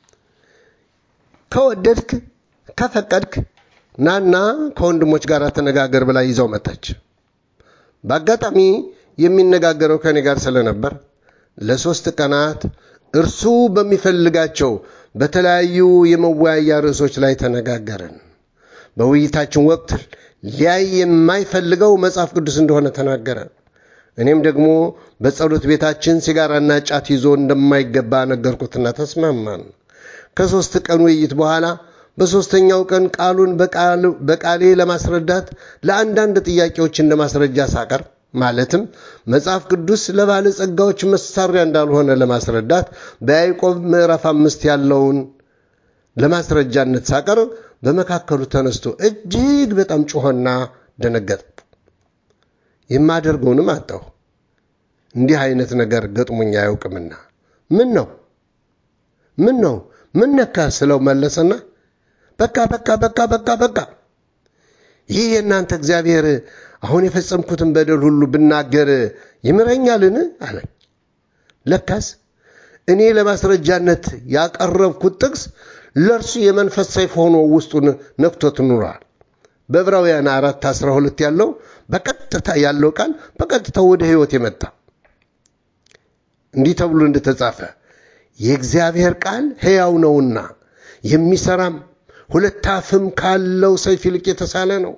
Speaker 1: ከወደድክ ከፈቀድክ ናና ከወንድሞች ጋር ተነጋገር ብላ ይዘው መጣች። በአጋጣሚ የሚነጋገረው ከኔ ጋር ስለነበር ለሶስት ቀናት እርሱ በሚፈልጋቸው በተለያዩ የመወያያ ርዕሶች ላይ ተነጋገርን። በውይይታችን ወቅት ሊያይ የማይፈልገው መጽሐፍ ቅዱስ እንደሆነ ተናገረ። እኔም ደግሞ በጸሎት ቤታችን ሲጋራና ጫት ይዞ እንደማይገባ ነገርኩትና ተስማማን። ከሦስት ቀን ውይይት በኋላ በሦስተኛው ቀን ቃሉን በቃሌ ለማስረዳት ለአንዳንድ ጥያቄዎች እንደ ማስረጃ ሳቀር ማለትም መጽሐፍ ቅዱስ ለባለጸጋዎች መሳሪያ እንዳልሆነ ለማስረዳት በያዕቆብ ምዕራፍ አምስት ያለውን ለማስረጃነት ሳቀር በመካከሉ ተነስቶ እጅግ በጣም ጮኸና ደነገጠ። የማደርገውንም አጣሁ። እንዲህ አይነት ነገር ገጥሞኝ አያውቅምና ምን ነው ምን ነው ምን ነካ ስለው መለሰና በቃ በቃ በቃ በቃ በቃ ይህ የእናንተ እግዚአብሔር አሁን የፈጸምኩትን በደል ሁሉ ብናገር ይምረኛልን? አለኝ። ለካስ እኔ ለማስረጃነት ያቀረብኩት ጥቅስ ለእርሱ የመንፈስ ሰይፍ ሆኖ ውስጡን ነክቶት ኑሯል። በዕብራውያን አራት አስራ ሁለት ያለው በቀጥታ ያለው ቃል በቀጥታ ወደ ሕይወት የመጣ እንዲህ ተብሎ እንደተጻፈ የእግዚአብሔር ቃል ሕያው ነውና የሚሰራም ሁለት አፍም ካለው ሰይፍ ይልቅ የተሳለ ነው።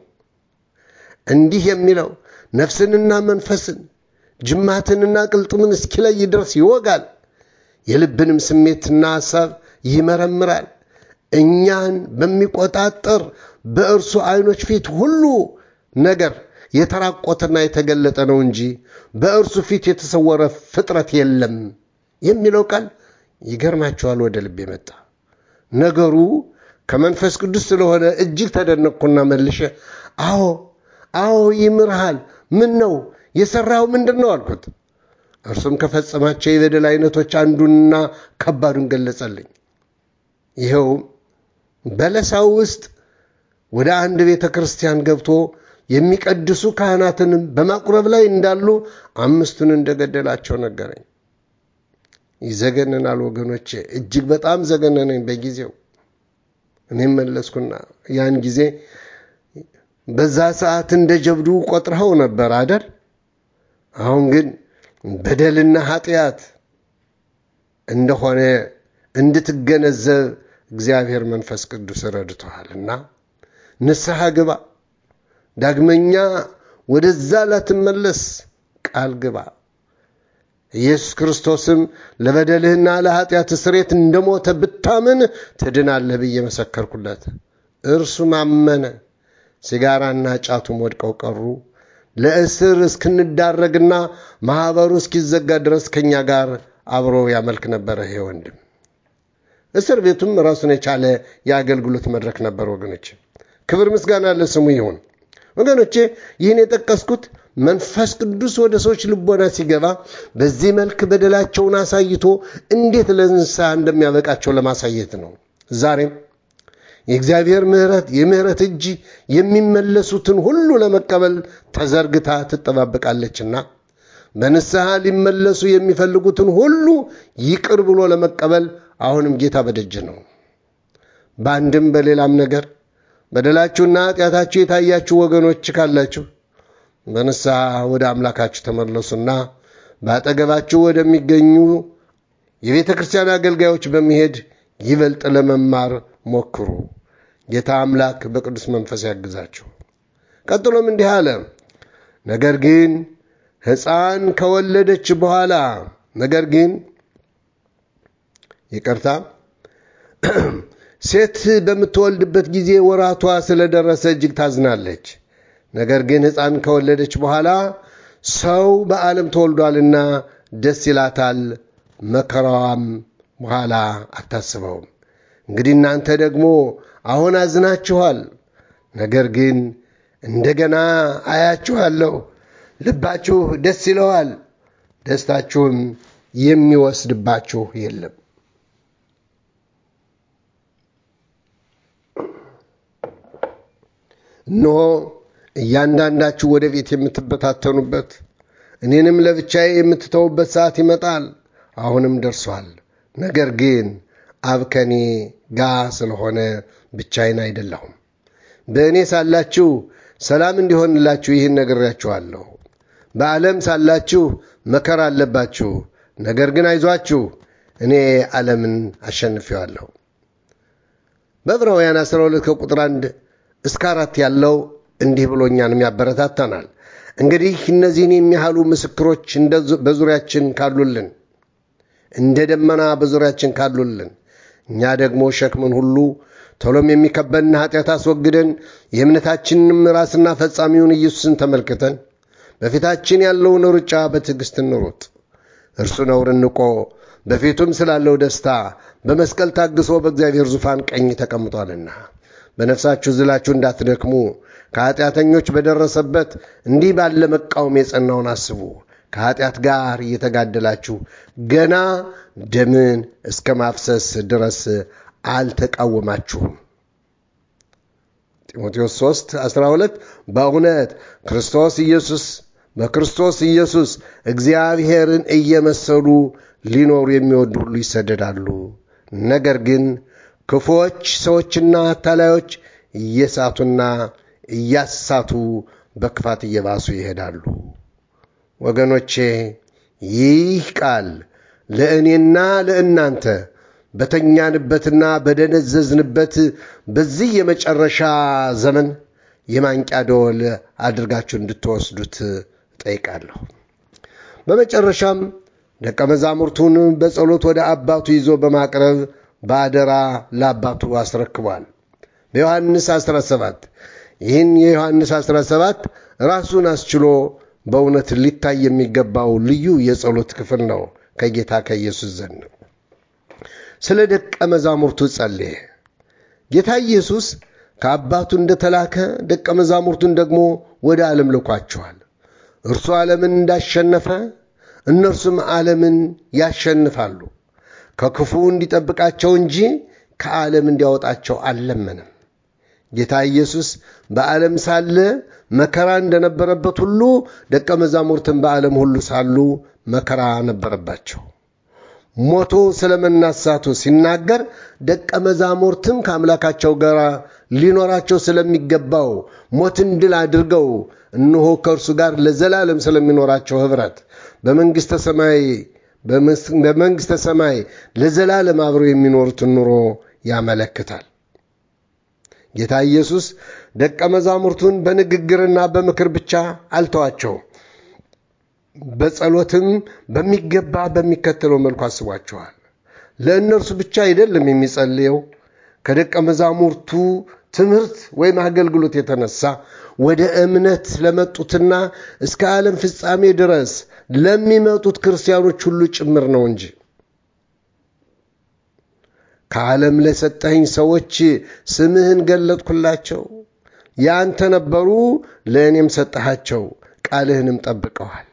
Speaker 1: እንዲህ የሚለው ነፍስንና መንፈስን ጅማትንና ቅልጥምን እስኪለይ ድረስ ይወጋል፣ የልብንም ስሜትና ሐሳብ ይመረምራል። እኛን በሚቆጣጠር በእርሱ ዐይኖች ፊት ሁሉ ነገር የተራቆተና የተገለጠ ነው እንጂ በእርሱ ፊት የተሰወረ ፍጥረት የለም የሚለው ቃል ይገርማቸዋል። ወደ ልብ የመጣ ነገሩ ከመንፈስ ቅዱስ ስለሆነ እጅግ ተደነቅኩና መልሼ አዎ አዎ ይምርሃል። ምን ነው የሠራው ምንድን ነው አልኩት። እርሱም ከፈጸማቸው የበደል አይነቶች አንዱንና ከባዱን ገለጸልኝ። ይኸውም በለሳው ውስጥ ወደ አንድ ቤተ ክርስቲያን ገብቶ የሚቀድሱ ካህናትንም በማቁረብ ላይ እንዳሉ አምስቱን እንደገደላቸው ነገረኝ። ይዘገንናል ወገኖቼ፣ እጅግ በጣም ዘገነነኝ በጊዜው። እኔም መለስኩና ያን ጊዜ በዛ ሰዓት እንደ ጀብዱ ቆጥረኸው ነበር አደር? አሁን ግን በደልና ኃጢአት እንደሆነ እንድትገነዘብ እግዚአብሔር መንፈስ ቅዱስ ረድቶሃልና ንስሐ ግባ፣ ዳግመኛ ወደዛ ላትመለስ ቃል ግባ። ኢየሱስ ክርስቶስም ለበደልህና ለኃጢአት ስሬት እንደሞተ ብታምን ትድናለህ ብዬ መሰከርኩለት። እርሱም አመነ። ሲጋራና ጫቱም ወድቀው ቀሩ። ለእስር እስክንዳረግና ማኅበሩ እስኪዘጋ ድረስ ከእኛ ጋር አብሮ ያመልክ ነበረ። ይሄ ወንድም እስር ቤቱም ራሱን የቻለ የአገልግሎት መድረክ ነበር። ወገኖቼ ክብር ምስጋና ለስሙ ይሁን። ወገኖቼ ይህን የጠቀስኩት መንፈስ ቅዱስ ወደ ሰዎች ልቦና ሲገባ በዚህ መልክ በደላቸውን አሳይቶ እንዴት ለንስሐ እንደሚያበቃቸው ለማሳየት ነው። ዛሬም የእግዚአብሔር ምሕረት የምሕረት እጅ የሚመለሱትን ሁሉ ለመቀበል ተዘርግታ ትጠባበቃለችና በንስሐ ሊመለሱ የሚፈልጉትን ሁሉ ይቅር ብሎ ለመቀበል አሁንም ጌታ በደጅ ነው። በአንድም በሌላም ነገር በደላችሁና ኃጢአታችሁ የታያችሁ ወገኖች ካላችሁ በንስሐ ወደ አምላካችሁ ተመለሱና በአጠገባችሁ ወደሚገኙ የቤተ ክርስቲያን አገልጋዮች በመሄድ ይበልጥ ለመማር ሞክሩ። ጌታ አምላክ በቅዱስ መንፈስ ያግዛችሁ። ቀጥሎም እንዲህ አለ፣ ነገር ግን ሕፃን ከወለደች በኋላ ነገር ግን ይቅርታ ሴት በምትወልድበት ጊዜ ወራቷ ስለደረሰ እጅግ ታዝናለች። ነገር ግን ሕፃን ከወለደች በኋላ ሰው በዓለም ተወልዷልና ደስ ይላታል፣ መከራዋም በኋላ አታስበውም። እንግዲህ እናንተ ደግሞ አሁን አዝናችኋል፣ ነገር ግን እንደገና አያችኋለሁ፣ ልባችሁ ደስ ይለዋል፣ ደስታችሁም የሚወስድባችሁ የለም። እነሆ እያንዳንዳችሁ ወደ ቤት የምትበታተኑበት እኔንም ለብቻዬ የምትተውበት ሰዓት ይመጣል፣ አሁንም ደርሷል። ነገር ግን አብ ከኔ ጋ ስለሆነ ብቻዬን አይደለሁም። በእኔ ሳላችሁ ሰላም እንዲሆንላችሁ ይህን ነግሬያችኋለሁ። በዓለም ሳላችሁ መከራ አለባችሁ፣ ነገር ግን አይዟችሁ እኔ ዓለምን አሸንፌዋለሁ። በዕብራውያን 12 ከቁጥር 1 እስከ አራት ያለው እንዲህ ብሎ እኛንም ያበረታታናል። እንግዲህ እነዚህን የሚያህሉ ምስክሮች በዙሪያችን ካሉልን እንደ ደመና በዙሪያችን ካሉልን እኛ ደግሞ ሸክምን ሁሉ ቶሎም የሚከበድን ኃጢአት አስወግደን የእምነታችንንም ራስና ፈጻሚውን ኢየሱስን ተመልክተን በፊታችን ያለውን ሩጫ በትዕግሥት እንሩጥ። እርሱ ነውርን ንቆ በፊቱም ስላለው ደስታ በመስቀል ታግሶ በእግዚአብሔር ዙፋን ቀኝ ተቀምጧልና በነፍሳችሁ ዝላችሁ እንዳትደክሙ ከኃጢአተኞች በደረሰበት እንዲህ ባለ መቃወም የጸናውን አስቡ። ከኃጢአት ጋር እየተጋደላችሁ ገና ደምን እስከ ማፍሰስ ድረስ አልተቃወማችሁም። ጢሞቴዎስ 3 12 በእውነት ክርስቶስ ኢየሱስ በክርስቶስ ኢየሱስ እግዚአብሔርን እየመሰሉ ሊኖሩ የሚወዱ ሁሉ ይሰደዳሉ። ነገር ግን ክፉዎች ሰዎችና አታላዮች እየሳቱና እያሳቱ በክፋት እየባሱ ይሄዳሉ። ወገኖቼ ይህ ቃል ለእኔና ለእናንተ በተኛንበትና በደነዘዝንበት በዚህ የመጨረሻ ዘመን የማንቂያ ደወል አድርጋችሁ እንድትወስዱት ጠይቃለሁ። በመጨረሻም ደቀ መዛሙርቱን በጸሎት ወደ አባቱ ይዞ በማቅረብ በአደራ ለአባቱ አስረክቧል። በዮሐንስ 17 ይህን የዮሐንስ 17 ራሱን አስችሎ በእውነት ሊታይ የሚገባው ልዩ የጸሎት ክፍል ነው ከጌታ ከኢየሱስ ዘንድ ስለ ደቀ መዛሙርቱ ጸለየ። ጌታ ኢየሱስ ከአባቱ እንደተላከ ደቀ መዛሙርቱን ደግሞ ወደ ዓለም ልኳቸዋል። እርሱ ዓለምን እንዳሸነፈ እነርሱም ዓለምን ያሸንፋሉ። ከክፉ እንዲጠብቃቸው እንጂ ከዓለም እንዲያወጣቸው አልለመንም። ጌታ ኢየሱስ በዓለም ሳለ መከራ እንደነበረበት ሁሉ ደቀ መዛሙርትን በዓለም ሁሉ ሳሉ መከራ ነበረባቸው። ሞቶ ስለ መናሳቱ ሲናገር ደቀ መዛሙርትም ከአምላካቸው ጋር ሊኖራቸው ስለሚገባው ሞትን ድል አድርገው እነሆ ከእርሱ ጋር ለዘላለም ስለሚኖራቸው ኅብረት በመንግሥተ ሰማይ በመንግሥተ ሰማይ ለዘላለም አብረው የሚኖሩትን ኑሮ ያመለክታል። ጌታ ኢየሱስ ደቀ መዛሙርቱን በንግግርና በምክር ብቻ አልተዋቸው። በጸሎትም በሚገባ በሚከተለው መልኩ አስቧቸዋል። ለእነርሱ ብቻ አይደለም የሚጸልየው። ከደቀ መዛሙርቱ ትምህርት ወይም አገልግሎት የተነሳ ወደ እምነት ለመጡትና እስከ ዓለም ፍጻሜ ድረስ ለሚመጡት ክርስቲያኖች ሁሉ ጭምር ነው እንጂ ከዓለም ለሰጠኸኝ ሰዎች ስምህን ገለጥኩላቸው። የአንተ ነበሩ፣ ለእኔም ሰጠሃቸው፣ ቃልህንም ጠብቀዋል።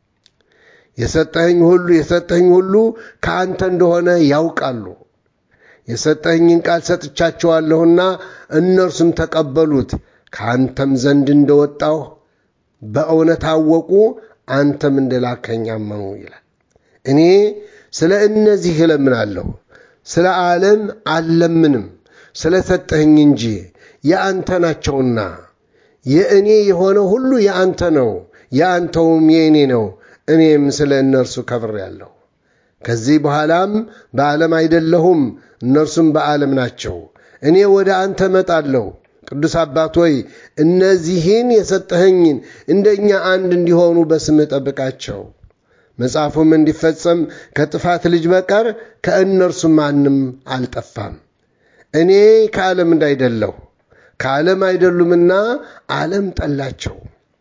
Speaker 1: የሰጠኸኝ ሁሉ የሰጠኸኝ ሁሉ ከአንተ እንደሆነ ያውቃሉ። የሰጠኸኝን ቃል ሰጥቻቸዋለሁና እነርሱም ተቀበሉት። ከአንተም ዘንድ እንደወጣሁ በእውነት አወቁ፣ አንተም እንደላከኝ አመኑ ይላል። እኔ ስለ እነዚህ እለምናለሁ፣ ስለ ዓለም አልለምንም፣ ስለ ሰጠኸኝ እንጂ የአንተ ናቸውና። የእኔ የሆነ ሁሉ የአንተ ነው፣ የአንተውም የእኔ ነው። እኔም ስለ እነርሱ ከብሬአለሁ። ከዚህ በኋላም በዓለም አይደለሁም፣ እነርሱም በዓለም ናቸው። እኔ ወደ አንተ እመጣለሁ። ቅዱስ አባት ሆይ እነዚህን የሰጠኸኝን እንደኛ አንድ እንዲሆኑ በስምህ ጠብቃቸው። መጽሐፉም እንዲፈጸም ከጥፋት ልጅ በቀር ከእነርሱ ማንም አልጠፋም። እኔ ከዓለም እንዳይደለሁ ከዓለም አይደሉምና ዓለም ጠላቸው።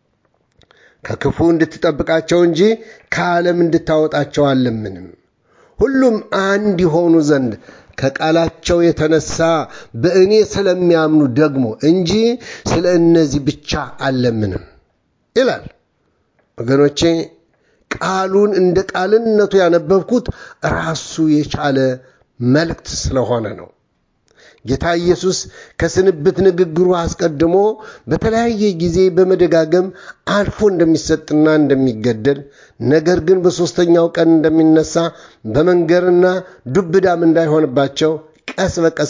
Speaker 1: ከክፉ እንድትጠብቃቸው እንጂ ከዓለም እንድታወጣቸው አልለምንም። ሁሉም አንድ የሆኑ ዘንድ ከቃላቸው የተነሳ በእኔ ስለሚያምኑ ደግሞ እንጂ ስለ እነዚህ ብቻ አልለምንም ይላል። ወገኖቼ ቃሉን እንደ ቃልነቱ ያነበብኩት ራሱ የቻለ መልእክት ስለሆነ ነው። ጌታ ኢየሱስ ከስንብት ንግግሩ አስቀድሞ በተለያየ ጊዜ በመደጋገም አልፎ እንደሚሰጥና እንደሚገደል ነገር ግን በሦስተኛው ቀን እንደሚነሳ በመንገርና ዱብዳም እንዳይሆንባቸው ቀስ በቀስ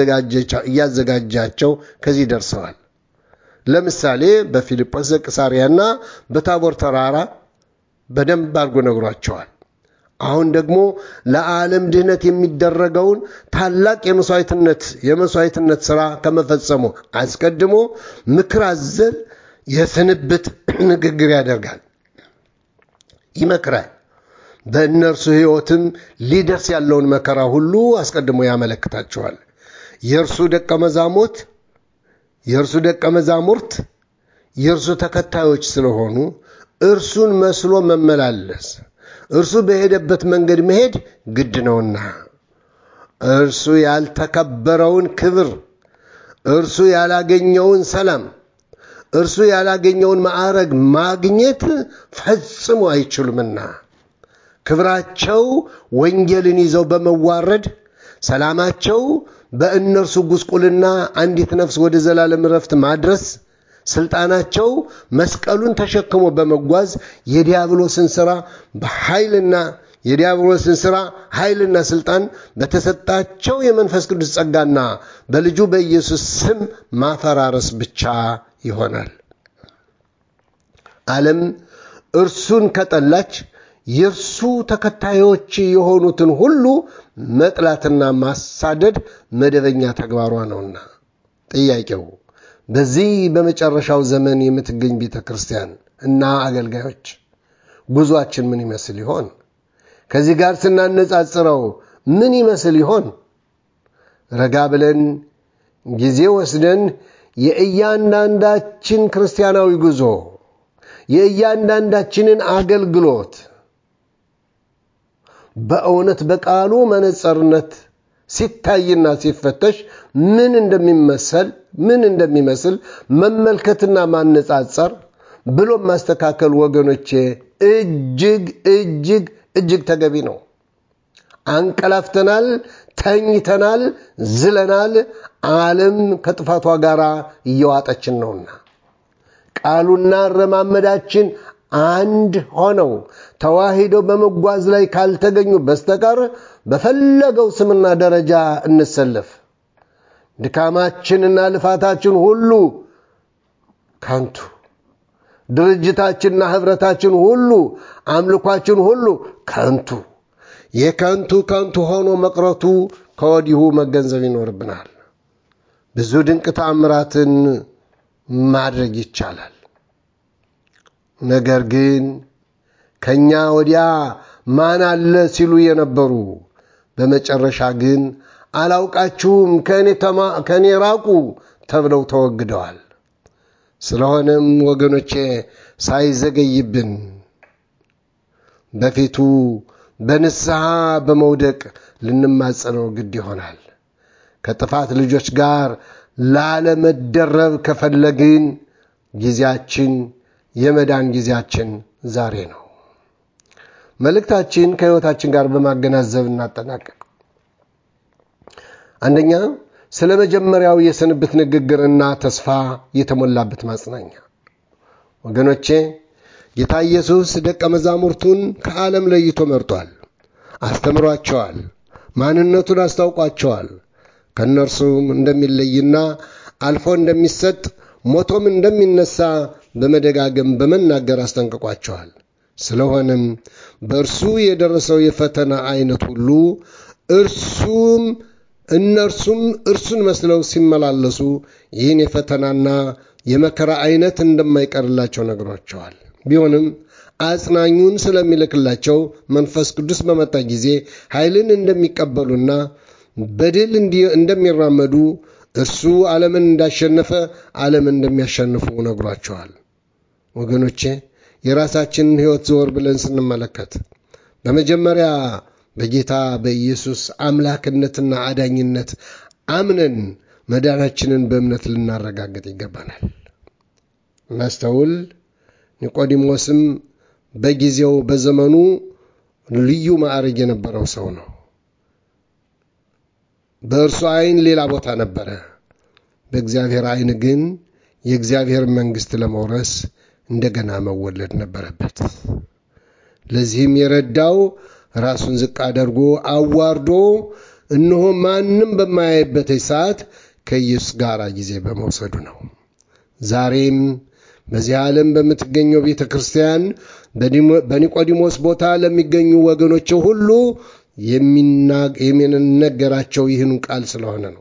Speaker 1: እያዘጋጃቸው ከዚህ ደርሰዋል። ለምሳሌ በፊልጶስ ዘቂሳርያና በታቦር ተራራ በደንብ አድርጎ ነግሯቸዋል። አሁን ደግሞ ለዓለም ድህነት የሚደረገውን ታላቅ የመስዋዕትነት የመስዋዕትነት ሥራ ከመፈጸሙ አስቀድሞ ምክር አዘል የስንብት ንግግር ያደርጋል፣ ይመክራል። በእነርሱ ሕይወትም ሊደርስ ያለውን መከራ ሁሉ አስቀድሞ ያመለክታቸዋል። የእርሱ ደቀ መዛሙርት የእርሱ ደቀ መዛሙርት የእርሱ ተከታዮች ስለሆኑ እርሱን መስሎ መመላለስ እርሱ በሄደበት መንገድ መሄድ ግድ ነውና እርሱ ያልተከበረውን ክብር፣ እርሱ ያላገኘውን ሰላም፣ እርሱ ያላገኘውን ማዕረግ ማግኘት ፈጽሞ አይችሉምና ክብራቸው ወንጌልን ይዘው በመዋረድ ሰላማቸው በእነርሱ ጉስቁልና አንዲት ነፍስ ወደ ዘላለም ረፍት ማድረስ ስልጣናቸው መስቀሉን ተሸክሞ በመጓዝ የዲያብሎስን ሥራ በኃይልና የዲያብሎስን ሥራ ኃይልና ስልጣን በተሰጣቸው የመንፈስ ቅዱስ ጸጋና በልጁ በኢየሱስ ስም ማፈራረስ ብቻ ይሆናል። ዓለም እርሱን ከጠላች የእርሱ ተከታዮች የሆኑትን ሁሉ መጥላትና ማሳደድ መደበኛ ተግባሯ ነውና። ጥያቄው በዚህ በመጨረሻው ዘመን የምትገኝ ቤተ ክርስቲያን እና አገልጋዮች ጉዟችን ምን ይመስል ይሆን? ከዚህ ጋር ስናነጻጽረው ምን ይመስል ይሆን? ረጋ ብለን ጊዜ ወስደን የእያንዳንዳችን ክርስቲያናዊ ጉዞ የእያንዳንዳችንን አገልግሎት በእውነት በቃሉ መነጸርነት ሲታይና ሲፈተሽ ምን እንደሚመሰል ምን እንደሚመስል መመልከትና ማነጻጸር ብሎም ማስተካከል ወገኖቼ እጅግ እጅግ እጅግ ተገቢ ነው። አንቀላፍተናል፣ ተኝተናል፣ ዝለናል። ዓለም ከጥፋቷ ጋር እየዋጠችን ነውና ቃሉና አረማመዳችን አንድ ሆነው ተዋሂደው በመጓዝ ላይ ካልተገኙ በስተቀር በፈለገው ስምና ደረጃ እንሰለፍ፣ ድካማችንና ልፋታችን ሁሉ ከንቱ፣ ድርጅታችንና ኅብረታችን ሁሉ አምልኳችን ሁሉ ከንቱ የከንቱ ከንቱ ሆኖ መቅረቱ ከወዲሁ መገንዘብ ይኖርብናል። ብዙ ድንቅ ተአምራትን ማድረግ ይቻላል። ነገር ግን ከእኛ ወዲያ ማን አለ ሲሉ የነበሩ በመጨረሻ ግን አላውቃችሁም፣ ከእኔ ራቁ ተብለው ተወግደዋል። ስለሆነም ወገኖቼ ሳይዘገይብን በፊቱ በንስሐ በመውደቅ ልንማጸነው ግድ ይሆናል። ከጥፋት ልጆች ጋር ላለመደረብ ከፈለግን ጊዜያችን የመዳን ጊዜያችን ዛሬ ነው። መልእክታችን ከሕይወታችን ጋር በማገናዘብ እናጠናቀቅ። አንደኛ ስለ መጀመሪያው የስንብት ንግግርና ተስፋ የተሞላበት ማጽናኛ። ወገኖቼ ጌታ ኢየሱስ ደቀ መዛሙርቱን ከዓለም ለይቶ መርጧል፣ አስተምሯቸዋል፣ ማንነቱን አስታውቋቸዋል። ከእነርሱም እንደሚለይና አልፎ እንደሚሰጥ ሞቶም እንደሚነሳ በመደጋገም በመናገር አስጠንቅቋቸዋል። ስለሆነም በእርሱ የደረሰው የፈተና አይነት ሁሉ እርሱም እነርሱም እርሱን መስለው ሲመላለሱ ይህን የፈተናና የመከራ አይነት እንደማይቀርላቸው ነግሯቸዋል። ቢሆንም አጽናኙን ስለሚልክላቸው መንፈስ ቅዱስ በመጣ ጊዜ ኃይልን እንደሚቀበሉና በድል እንደሚራመዱ እርሱ ዓለምን እንዳሸነፈ ዓለምን እንደሚያሸንፉ ነግሯቸዋል። ወገኖቼ የራሳችንን ሕይወት ዘወር ብለን ስንመለከት በመጀመሪያ በጌታ በኢየሱስ አምላክነትና አዳኝነት አምነን መዳናችንን በእምነት ልናረጋግጥ ይገባናል። እናስተውል። ኒቆዲሞስም በጊዜው በዘመኑ ልዩ ማዕረግ የነበረው ሰው ነው። በእርሱ ዓይን ሌላ ቦታ ነበረ። በእግዚአብሔር ዓይን ግን የእግዚአብሔር መንግሥት ለመውረስ እንደገና መወለድ ነበረበት። ለዚህም የረዳው ራሱን ዝቅ አድርጎ አዋርዶ እነሆ ማንም በማያይበት ሰዓት ከኢየሱስ ጋር ጊዜ በመውሰዱ ነው። ዛሬም በዚህ ዓለም በምትገኘው ቤተ ክርስቲያን በኒቆዲሞስ ቦታ ለሚገኙ ወገኖች ሁሉ የሚነገራቸው ይህን ቃል ስለሆነ ነው።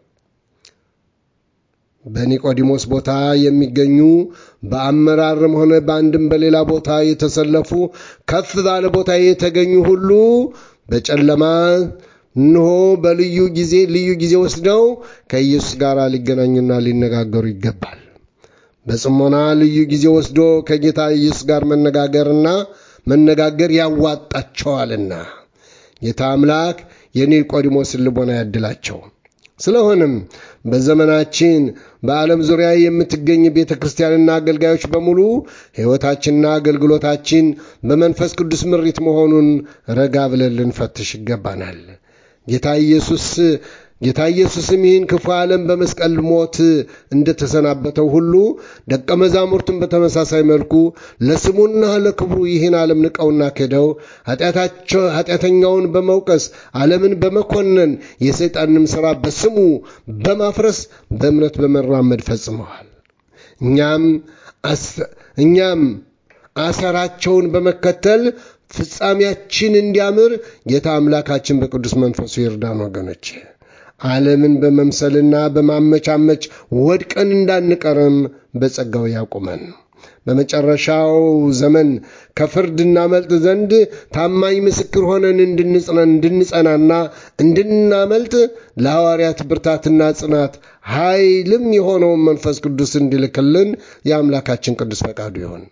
Speaker 1: በኒቆዲሞስ ቦታ የሚገኙ በአመራርም ሆነ በአንድም በሌላ ቦታ የተሰለፉ ከፍ ባለ ቦታ የተገኙ ሁሉ በጨለማ እንሆ በልዩ ጊዜ ልዩ ጊዜ ወስደው ከኢየሱስ ጋር ሊገናኙና ሊነጋገሩ ይገባል። በጽሞና ልዩ ጊዜ ወስዶ ከጌታ ኢየሱስ ጋር መነጋገርና መነጋገር ያዋጣቸዋልና ጌታ አምላክ የኒቆዲሞስን ልቦና ያድላቸው። ስለሆነም በዘመናችን በዓለም ዙሪያ የምትገኝ ቤተ ክርስቲያንና አገልጋዮች በሙሉ ሕይወታችንና አገልግሎታችን በመንፈስ ቅዱስ ምሪት መሆኑን ረጋ ብለን ልንፈትሽ ይገባናል። ጌታ ኢየሱስ ጌታ ኢየሱስም ይህን ክፉ ዓለም በመስቀል ሞት እንደተሰናበተው ሁሉ ደቀ መዛሙርቱን በተመሳሳይ መልኩ ለስሙና ለክብሩ ይህን ዓለም ንቀውና ክደው ኃጢአተኛውን በመውቀስ ዓለምን በመኮነን የሰይጣንም ሥራ በስሙ በማፍረስ በእምነት በመራመድ ፈጽመዋል። እኛም እኛም አሰራቸውን በመከተል ፍጻሜያችን እንዲያምር ጌታ አምላካችን በቅዱስ መንፈሱ ይርዳን። ወገኖች ዓለምን በመምሰልና በማመቻመች ወድቀን እንዳንቀርም በጸጋው ያቁመን። በመጨረሻው ዘመን ከፍርድ እናመልጥ ዘንድ ታማኝ ምስክር ሆነን እንድንጸናና እንድናመልጥ ለሐዋርያት ብርታትና ጽናት ኃይልም የሆነውን መንፈስ ቅዱስ እንዲልክልን የአምላካችን ቅዱስ ፈቃዱ ይሆን።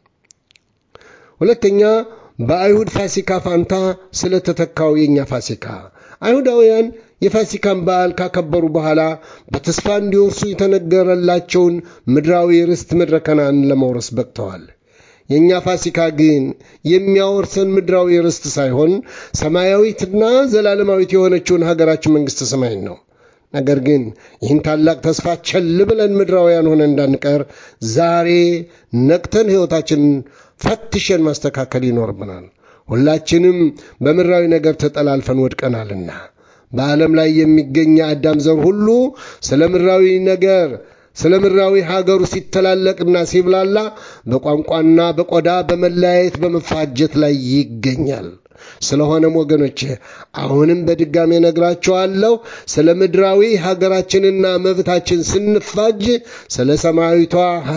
Speaker 1: ሁለተኛ በአይሁድ ፋሲካ ፋንታ ስለተተካው የእኛ ፋሲካ አይሁዳውያን የፋሲካን በዓል ካከበሩ በኋላ በተስፋ እንዲወርሱ የተነገረላቸውን ምድራዊ ርስት ምድረ ከነዓንን ለመውረስ በቅተዋል። የእኛ ፋሲካ ግን የሚያወርሰን ምድራዊ ርስት ሳይሆን ሰማያዊትና ዘላለማዊት የሆነችውን ሀገራችን መንግሥተ ሰማይን ነው። ነገር ግን ይህን ታላቅ ተስፋ ቸል ብለን ምድራውያን ሆነ እንዳንቀር ዛሬ ነቅተን ሕይወታችንን ፈትሸን ማስተካከል ይኖርብናል። ሁላችንም በምድራዊ ነገር ተጠላልፈን ወድቀናልና በዓለም ላይ የሚገኝ የአዳም ዘር ሁሉ ስለ ምድራዊ ነገር ስለ ምድራዊ ሀገሩ ሲተላለቅና ሲብላላ በቋንቋና በቆዳ በመለያየት በመፋጀት ላይ ይገኛል። ስለሆነም ወገኖቼ አሁንም በድጋሜ ነግራቸዋለሁ። ስለ ምድራዊ ሀገራችንና መብታችን ስንፋጅ ስለ ሰማያዊቷ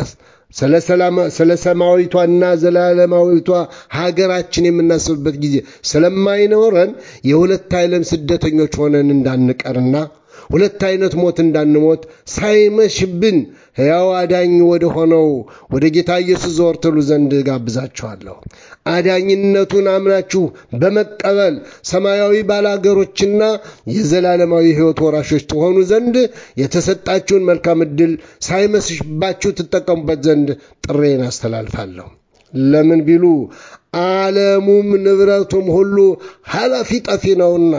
Speaker 1: ስለ ሰማያዊቷና ዘላለማዊቷ ሀገራችን የምናስብበት ጊዜ ስለማይኖረን የሁለት ዓለም ስደተኞች ሆነን እንዳንቀርና ሁለት አይነት ሞት እንዳንሞት ሳይመሽብን ሕያው አዳኝ ወደ ሆነው ወደ ጌታ ኢየሱስ ዘወር ትሉ ዘንድ ጋብዛችኋለሁ። አዳኝነቱን አምናችሁ በመቀበል ሰማያዊ ባላገሮችና የዘላለማዊ ሕይወት ወራሾች ትሆኑ ዘንድ የተሰጣችሁን መልካም ዕድል ሳይመስባችሁ ትጠቀሙበት ዘንድ ጥሬን አስተላልፋለሁ። ለምን ቢሉ ዓለሙም ንብረቱም ሁሉ ኃላፊ ጠፊ ነውና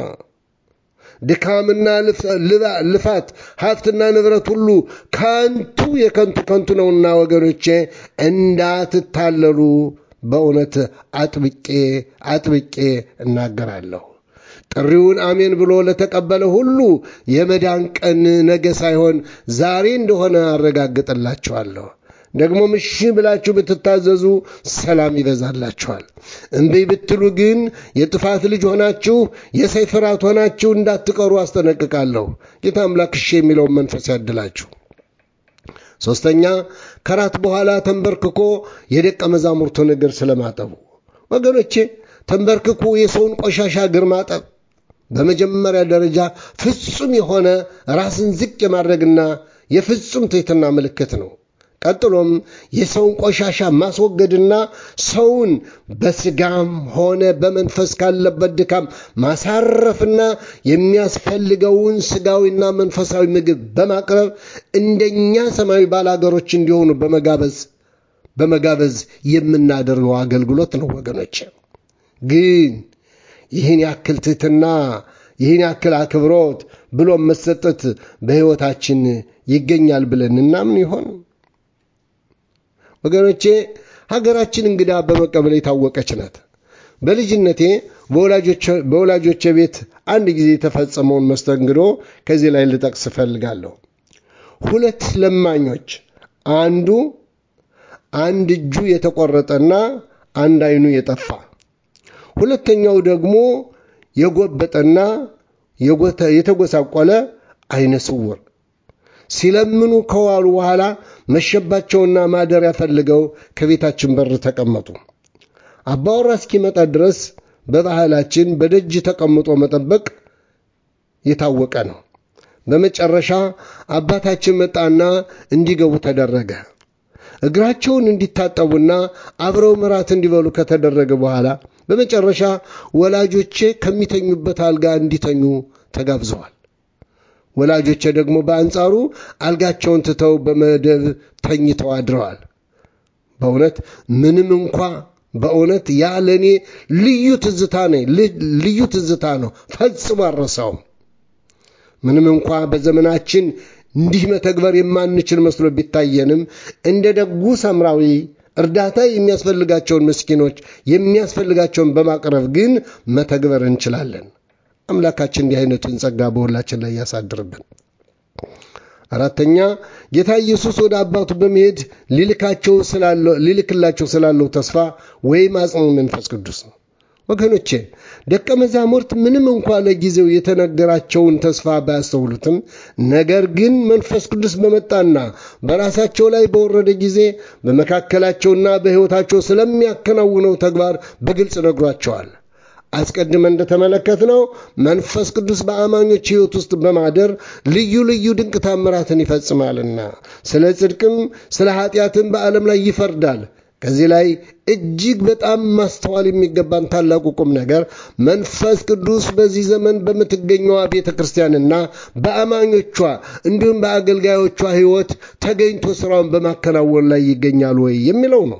Speaker 1: ድካምና ልፋት ሀብትና ንብረት ሁሉ ከንቱ የከንቱ ከንቱ ነውና ወገኖቼ እንዳትታለሉ በእውነት አጥብቄ አጥብቄ እናገራለሁ። ጥሪውን አሜን ብሎ ለተቀበለ ሁሉ የመዳን ቀን ነገ ሳይሆን ዛሬ እንደሆነ አረጋግጥላችኋለሁ። ደግሞም እሺ ብላችሁ ብትታዘዙ ሰላም ይበዛላችኋል። እምቢ ብትሉ ግን የጥፋት ልጅ ሆናችሁ የሰይፍ ራት ሆናችሁ እንዳትቀሩ አስጠነቅቃለሁ። ጌታ አምላክ እሺ የሚለውን መንፈስ ያድላችሁ። ሦስተኛ ከራት በኋላ ተንበርክኮ የደቀ መዛሙርቱን እግር ስለማጠቡ ወገኖቼ፣ ተንበርክኮ የሰውን ቆሻሻ እግር ማጠብ በመጀመሪያ ደረጃ ፍጹም የሆነ ራስን ዝቅ የማድረግና የፍጹም ትሕትና ምልክት ነው። ቀጥሎም የሰውን ቆሻሻ ማስወገድና ሰውን በስጋም ሆነ በመንፈስ ካለበት ድካም ማሳረፍና የሚያስፈልገውን ስጋዊና መንፈሳዊ ምግብ በማቅረብ እንደኛ ሰማያዊ ባላገሮች እንዲሆኑ በመጋበዝ በመጋበዝ የምናደርገው አገልግሎት ነው። ወገኖች ግን ይህን ያክል ትሕትና ይህን ያክል አክብሮት ብሎም መሰጠት በሕይወታችን ይገኛል ብለን እናምን ይሆን? ወገኖቼ ሀገራችን እንግዳ በመቀበል የታወቀች ናት። በልጅነቴ በወላጆቼ ቤት አንድ ጊዜ የተፈጸመውን መስተንግዶ ከዚህ ላይ ልጠቅስ እፈልጋለሁ። ሁለት ለማኞች አንዱ አንድ እጁ የተቆረጠና አንድ ዓይኑ የጠፋ ሁለተኛው ደግሞ የጎበጠና የተጎሳቆለ ዓይነ ስውር ሲለምኑ ከዋሉ በኋላ መሸባቸውና ማደሪያ ፈልገው ከቤታችን በር ተቀመጡ። አባወራ እስኪመጣ ድረስ በባህላችን በደጅ ተቀምጦ መጠበቅ የታወቀ ነው። በመጨረሻ አባታችን መጣና እንዲገቡ ተደረገ። እግራቸውን እንዲታጠቡና አብረው ምራት እንዲበሉ ከተደረገ በኋላ በመጨረሻ ወላጆቼ ከሚተኙበት አልጋ እንዲተኙ ተጋብዘዋል። ወላጆቼ ደግሞ በአንጻሩ አልጋቸውን ትተው በመደብ ተኝተው አድረዋል። በእውነት ምንም እንኳ በእውነት ያ ለእኔ ልዩ ትዝታ ነ ልዩ ትዝታ ነው፣ ፈጽሞ አልረሳውም። ምንም እንኳ በዘመናችን እንዲህ መተግበር የማንችል መስሎ ቢታየንም እንደ ደጉ ሰምራዊ እርዳታ የሚያስፈልጋቸውን ምስኪኖች የሚያስፈልጋቸውን በማቅረብ ግን መተግበር እንችላለን። አምላካችን እንዲህ አይነቱን ጸጋ በሁላችን ላይ ያሳድርብን። አራተኛ ጌታ ኢየሱስ ወደ አባቱ በመሄድ ሊልካቸው ሊልክላቸው ስላለው ተስፋ ወይም አጽሙ መንፈስ ቅዱስ ነው። ወገኖቼ ደቀ መዛሙርት ምንም እንኳ ለጊዜው የተነገራቸውን ተስፋ ባያስተውሉትም ነገር ግን መንፈስ ቅዱስ በመጣና በራሳቸው ላይ በወረደ ጊዜ በመካከላቸውና በሕይወታቸው ስለሚያከናውነው ተግባር በግልጽ ነግሯቸዋል። አስቀድመን እንደተመለከትነው መንፈስ ቅዱስ በአማኞች ሕይወት ውስጥ በማደር ልዩ ልዩ ድንቅ ታምራትን ይፈጽማልና ስለ ጽድቅም ስለ ኃጢአትም በዓለም ላይ ይፈርዳል። ከዚህ ላይ እጅግ በጣም ማስተዋል የሚገባን ታላቁ ቁም ነገር መንፈስ ቅዱስ በዚህ ዘመን በምትገኘዋ ቤተ ክርስቲያንና በአማኞቿ እንዲሁም በአገልጋዮቿ ሕይወት ተገኝቶ ሥራውን በማከናወን ላይ ይገኛል ወይ የሚለው ነው።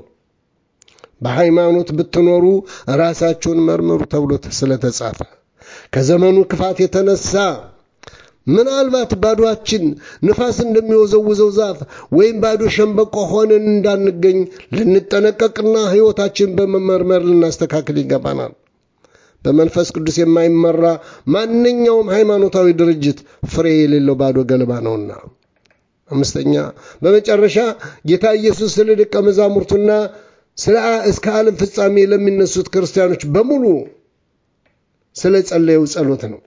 Speaker 1: በሃይማኖት ብትኖሩ ራሳችሁን መርምሩ ተብሎ ስለተጻፈ ከዘመኑ ክፋት የተነሳ ምናልባት ባዶችን ንፋስ እንደሚወዘውዘው ዛፍ ወይም ባዶ ሸንበቆ ሆነን እንዳንገኝ ልንጠነቀቅና ሕይወታችን በመመርመር ልናስተካክል ይገባናል። በመንፈስ ቅዱስ የማይመራ ማንኛውም ሃይማኖታዊ ድርጅት ፍሬ የሌለው ባዶ ገለባ ነውና። አምስተኛ በመጨረሻ ጌታ ኢየሱስ ስለ ደቀ መዛሙርቱና ስለ እስከ ዓለም ፍጻሜ ለሚነሱት ክርስቲያኖች በሙሉ ስለ ጸለየው ጸሎት ነው።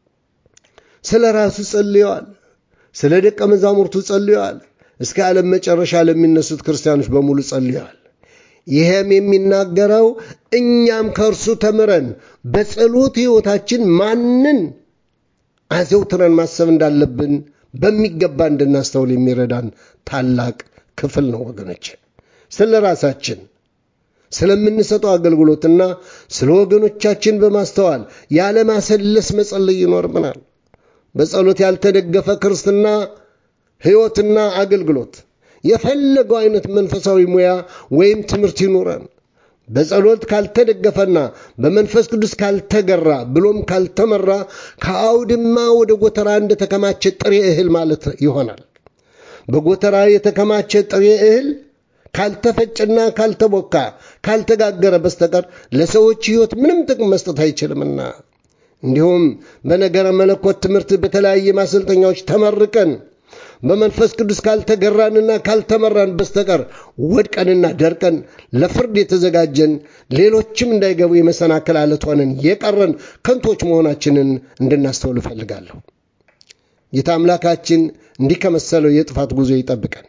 Speaker 1: ስለ ራሱ ጸልየዋል። ስለ ደቀ መዛሙርቱ ጸልየዋል። እስከ ዓለም መጨረሻ ለሚነሱት ክርስቲያኖች በሙሉ ጸልየዋል። ይህም የሚናገረው እኛም ከእርሱ ተምረን በጸሎት ሕይወታችን ማንን አዘውትረን ማሰብ እንዳለብን በሚገባ እንድናስተውል የሚረዳን ታላቅ ክፍል ነው ወገኖች። ስለ ራሳችን ስለምንሰጠው አገልግሎትና ስለ ወገኖቻችን በማስተዋል ያለማሰለስ መጸለይ ይኖርብናል። በጸሎት ያልተደገፈ ክርስትና ሕይወትና አገልግሎት የፈለገው አይነት መንፈሳዊ ሙያ ወይም ትምህርት ይኑረን በጸሎት ካልተደገፈና በመንፈስ ቅዱስ ካልተገራ ብሎም ካልተመራ ከአውድማ ወደ ጎተራ እንደተከማቸ ጥሬ እህል ማለት ይሆናል። በጎተራ የተከማቸ ጥሬ እህል ካልተፈጨና ካልተቦካ ካልተጋገረ በስተቀር ለሰዎች ሕይወት ምንም ጥቅም መስጠት አይችልምና እንዲሁም በነገረ መለኮት ትምህርት በተለያየ ማሰልጠኛዎች ተመርቀን በመንፈስ ቅዱስ ካልተገራንና ካልተመራን በስተቀር ወድቀንና ደርቀን ለፍርድ የተዘጋጀን ሌሎችም እንዳይገቡ የመሰናከል አለት ሆነን የቀረን ከንቶች መሆናችንን እንድናስተውል እፈልጋለሁ። ጌታ አምላካችን እንዲህ ከመሰለው የጥፋት ጉዞ ይጠብቀን።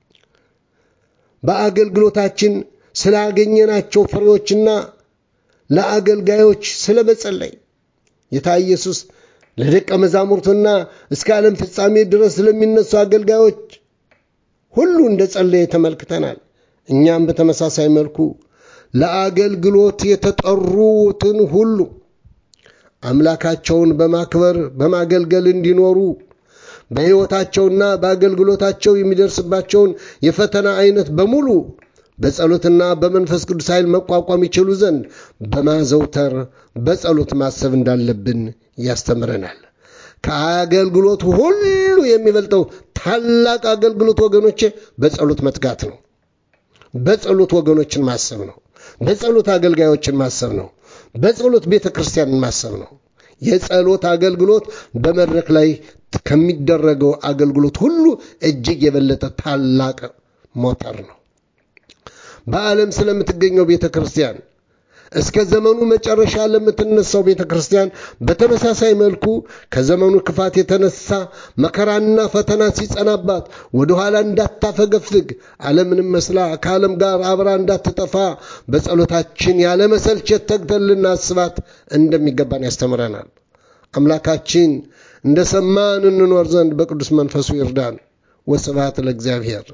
Speaker 1: በአገልግሎታችን ስላገኘናቸው ፍሬዎችና ለአገልጋዮች ስለ መጸለይ ጌታ ኢየሱስ ለደቀ መዛሙርቱና እስከ ዓለም ፍጻሜ ድረስ ለሚነሱ አገልጋዮች ሁሉ እንደ ጸለየ ተመልክተናል። እኛም በተመሳሳይ መልኩ ለአገልግሎት የተጠሩትን ሁሉ አምላካቸውን በማክበር በማገልገል እንዲኖሩ በሕይወታቸውና በአገልግሎታቸው የሚደርስባቸውን የፈተና አይነት በሙሉ በጸሎትና በመንፈስ ቅዱስ ኃይል መቋቋም ይችሉ ዘንድ በማዘውተር በጸሎት ማሰብ እንዳለብን ያስተምረናል። ከአገልግሎት ሁሉ የሚበልጠው ታላቅ አገልግሎት ወገኖቼ በጸሎት መትጋት ነው። በጸሎት ወገኖችን ማሰብ ነው። በጸሎት አገልጋዮችን ማሰብ ነው። በጸሎት ቤተ ክርስቲያንን ማሰብ ነው። የጸሎት አገልግሎት በመድረክ ላይ ከሚደረገው አገልግሎት ሁሉ እጅግ የበለጠ ታላቅ ሞተር ነው። በዓለም ስለምትገኘው ቤተ ክርስቲያን እስከ ዘመኑ መጨረሻ ለምትነሳው ቤተ ክርስቲያን በተመሳሳይ መልኩ ከዘመኑ ክፋት የተነሳ መከራና ፈተና ሲጸናባት ወደኋላ እንዳታፈገፍግ ዓለምንም መስላ ከዓለም ጋር አብራ እንዳትጠፋ በጸሎታችን ያለመሰልቸት ተግተን ልናስባት እንደሚገባን ያስተምረናል። አምላካችን እንደ ሰማን እንኖር ዘንድ በቅዱስ መንፈሱ ይርዳን። ወስብሐት ለእግዚአብሔር።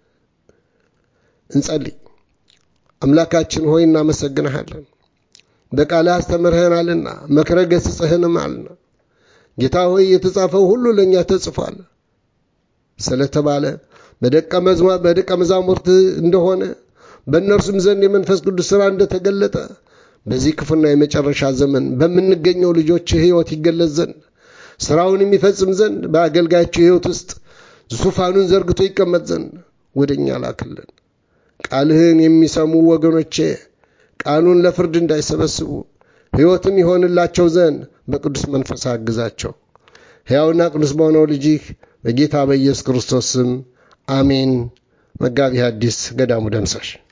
Speaker 1: እንጸልይ። አምላካችን ሆይ እናመሰግንሃለን። በቃልህ አስተምርህናልና መክረ ገስጽህንማልና ጌታ ሆይ የተጻፈው ሁሉ ለእኛ ተጽፏል ስለተባለ በደቀ መዝሙር በደቀ መዛሙርት እንደሆነ በእነርሱም ዘንድ የመንፈስ ቅዱስ ሥራ እንደተገለጠ በዚህ ክፉና የመጨረሻ ዘመን በምንገኘው ልጆች ሕይወት ይገለጽ ዘንድ ሥራውን የሚፈጽም ዘንድ በአገልጋያቸው ሕይወት ውስጥ ዙፋኑን ዘርግቶ ይቀመጥ ዘንድ ወደ እኛ ላክልን። ቃልህን የሚሰሙ ወገኖቼ ቃሉን ለፍርድ እንዳይሰበስቡ ሕይወትም ይሆንላቸው ዘንድ በቅዱስ መንፈስ አግዛቸው። ሕያውና ቅዱስ በሆነው ልጅህ በጌታ በኢየሱስ ክርስቶስ ስም አሜን። መጋቢ ሐዲስ ገዳሙ ደምሳሽ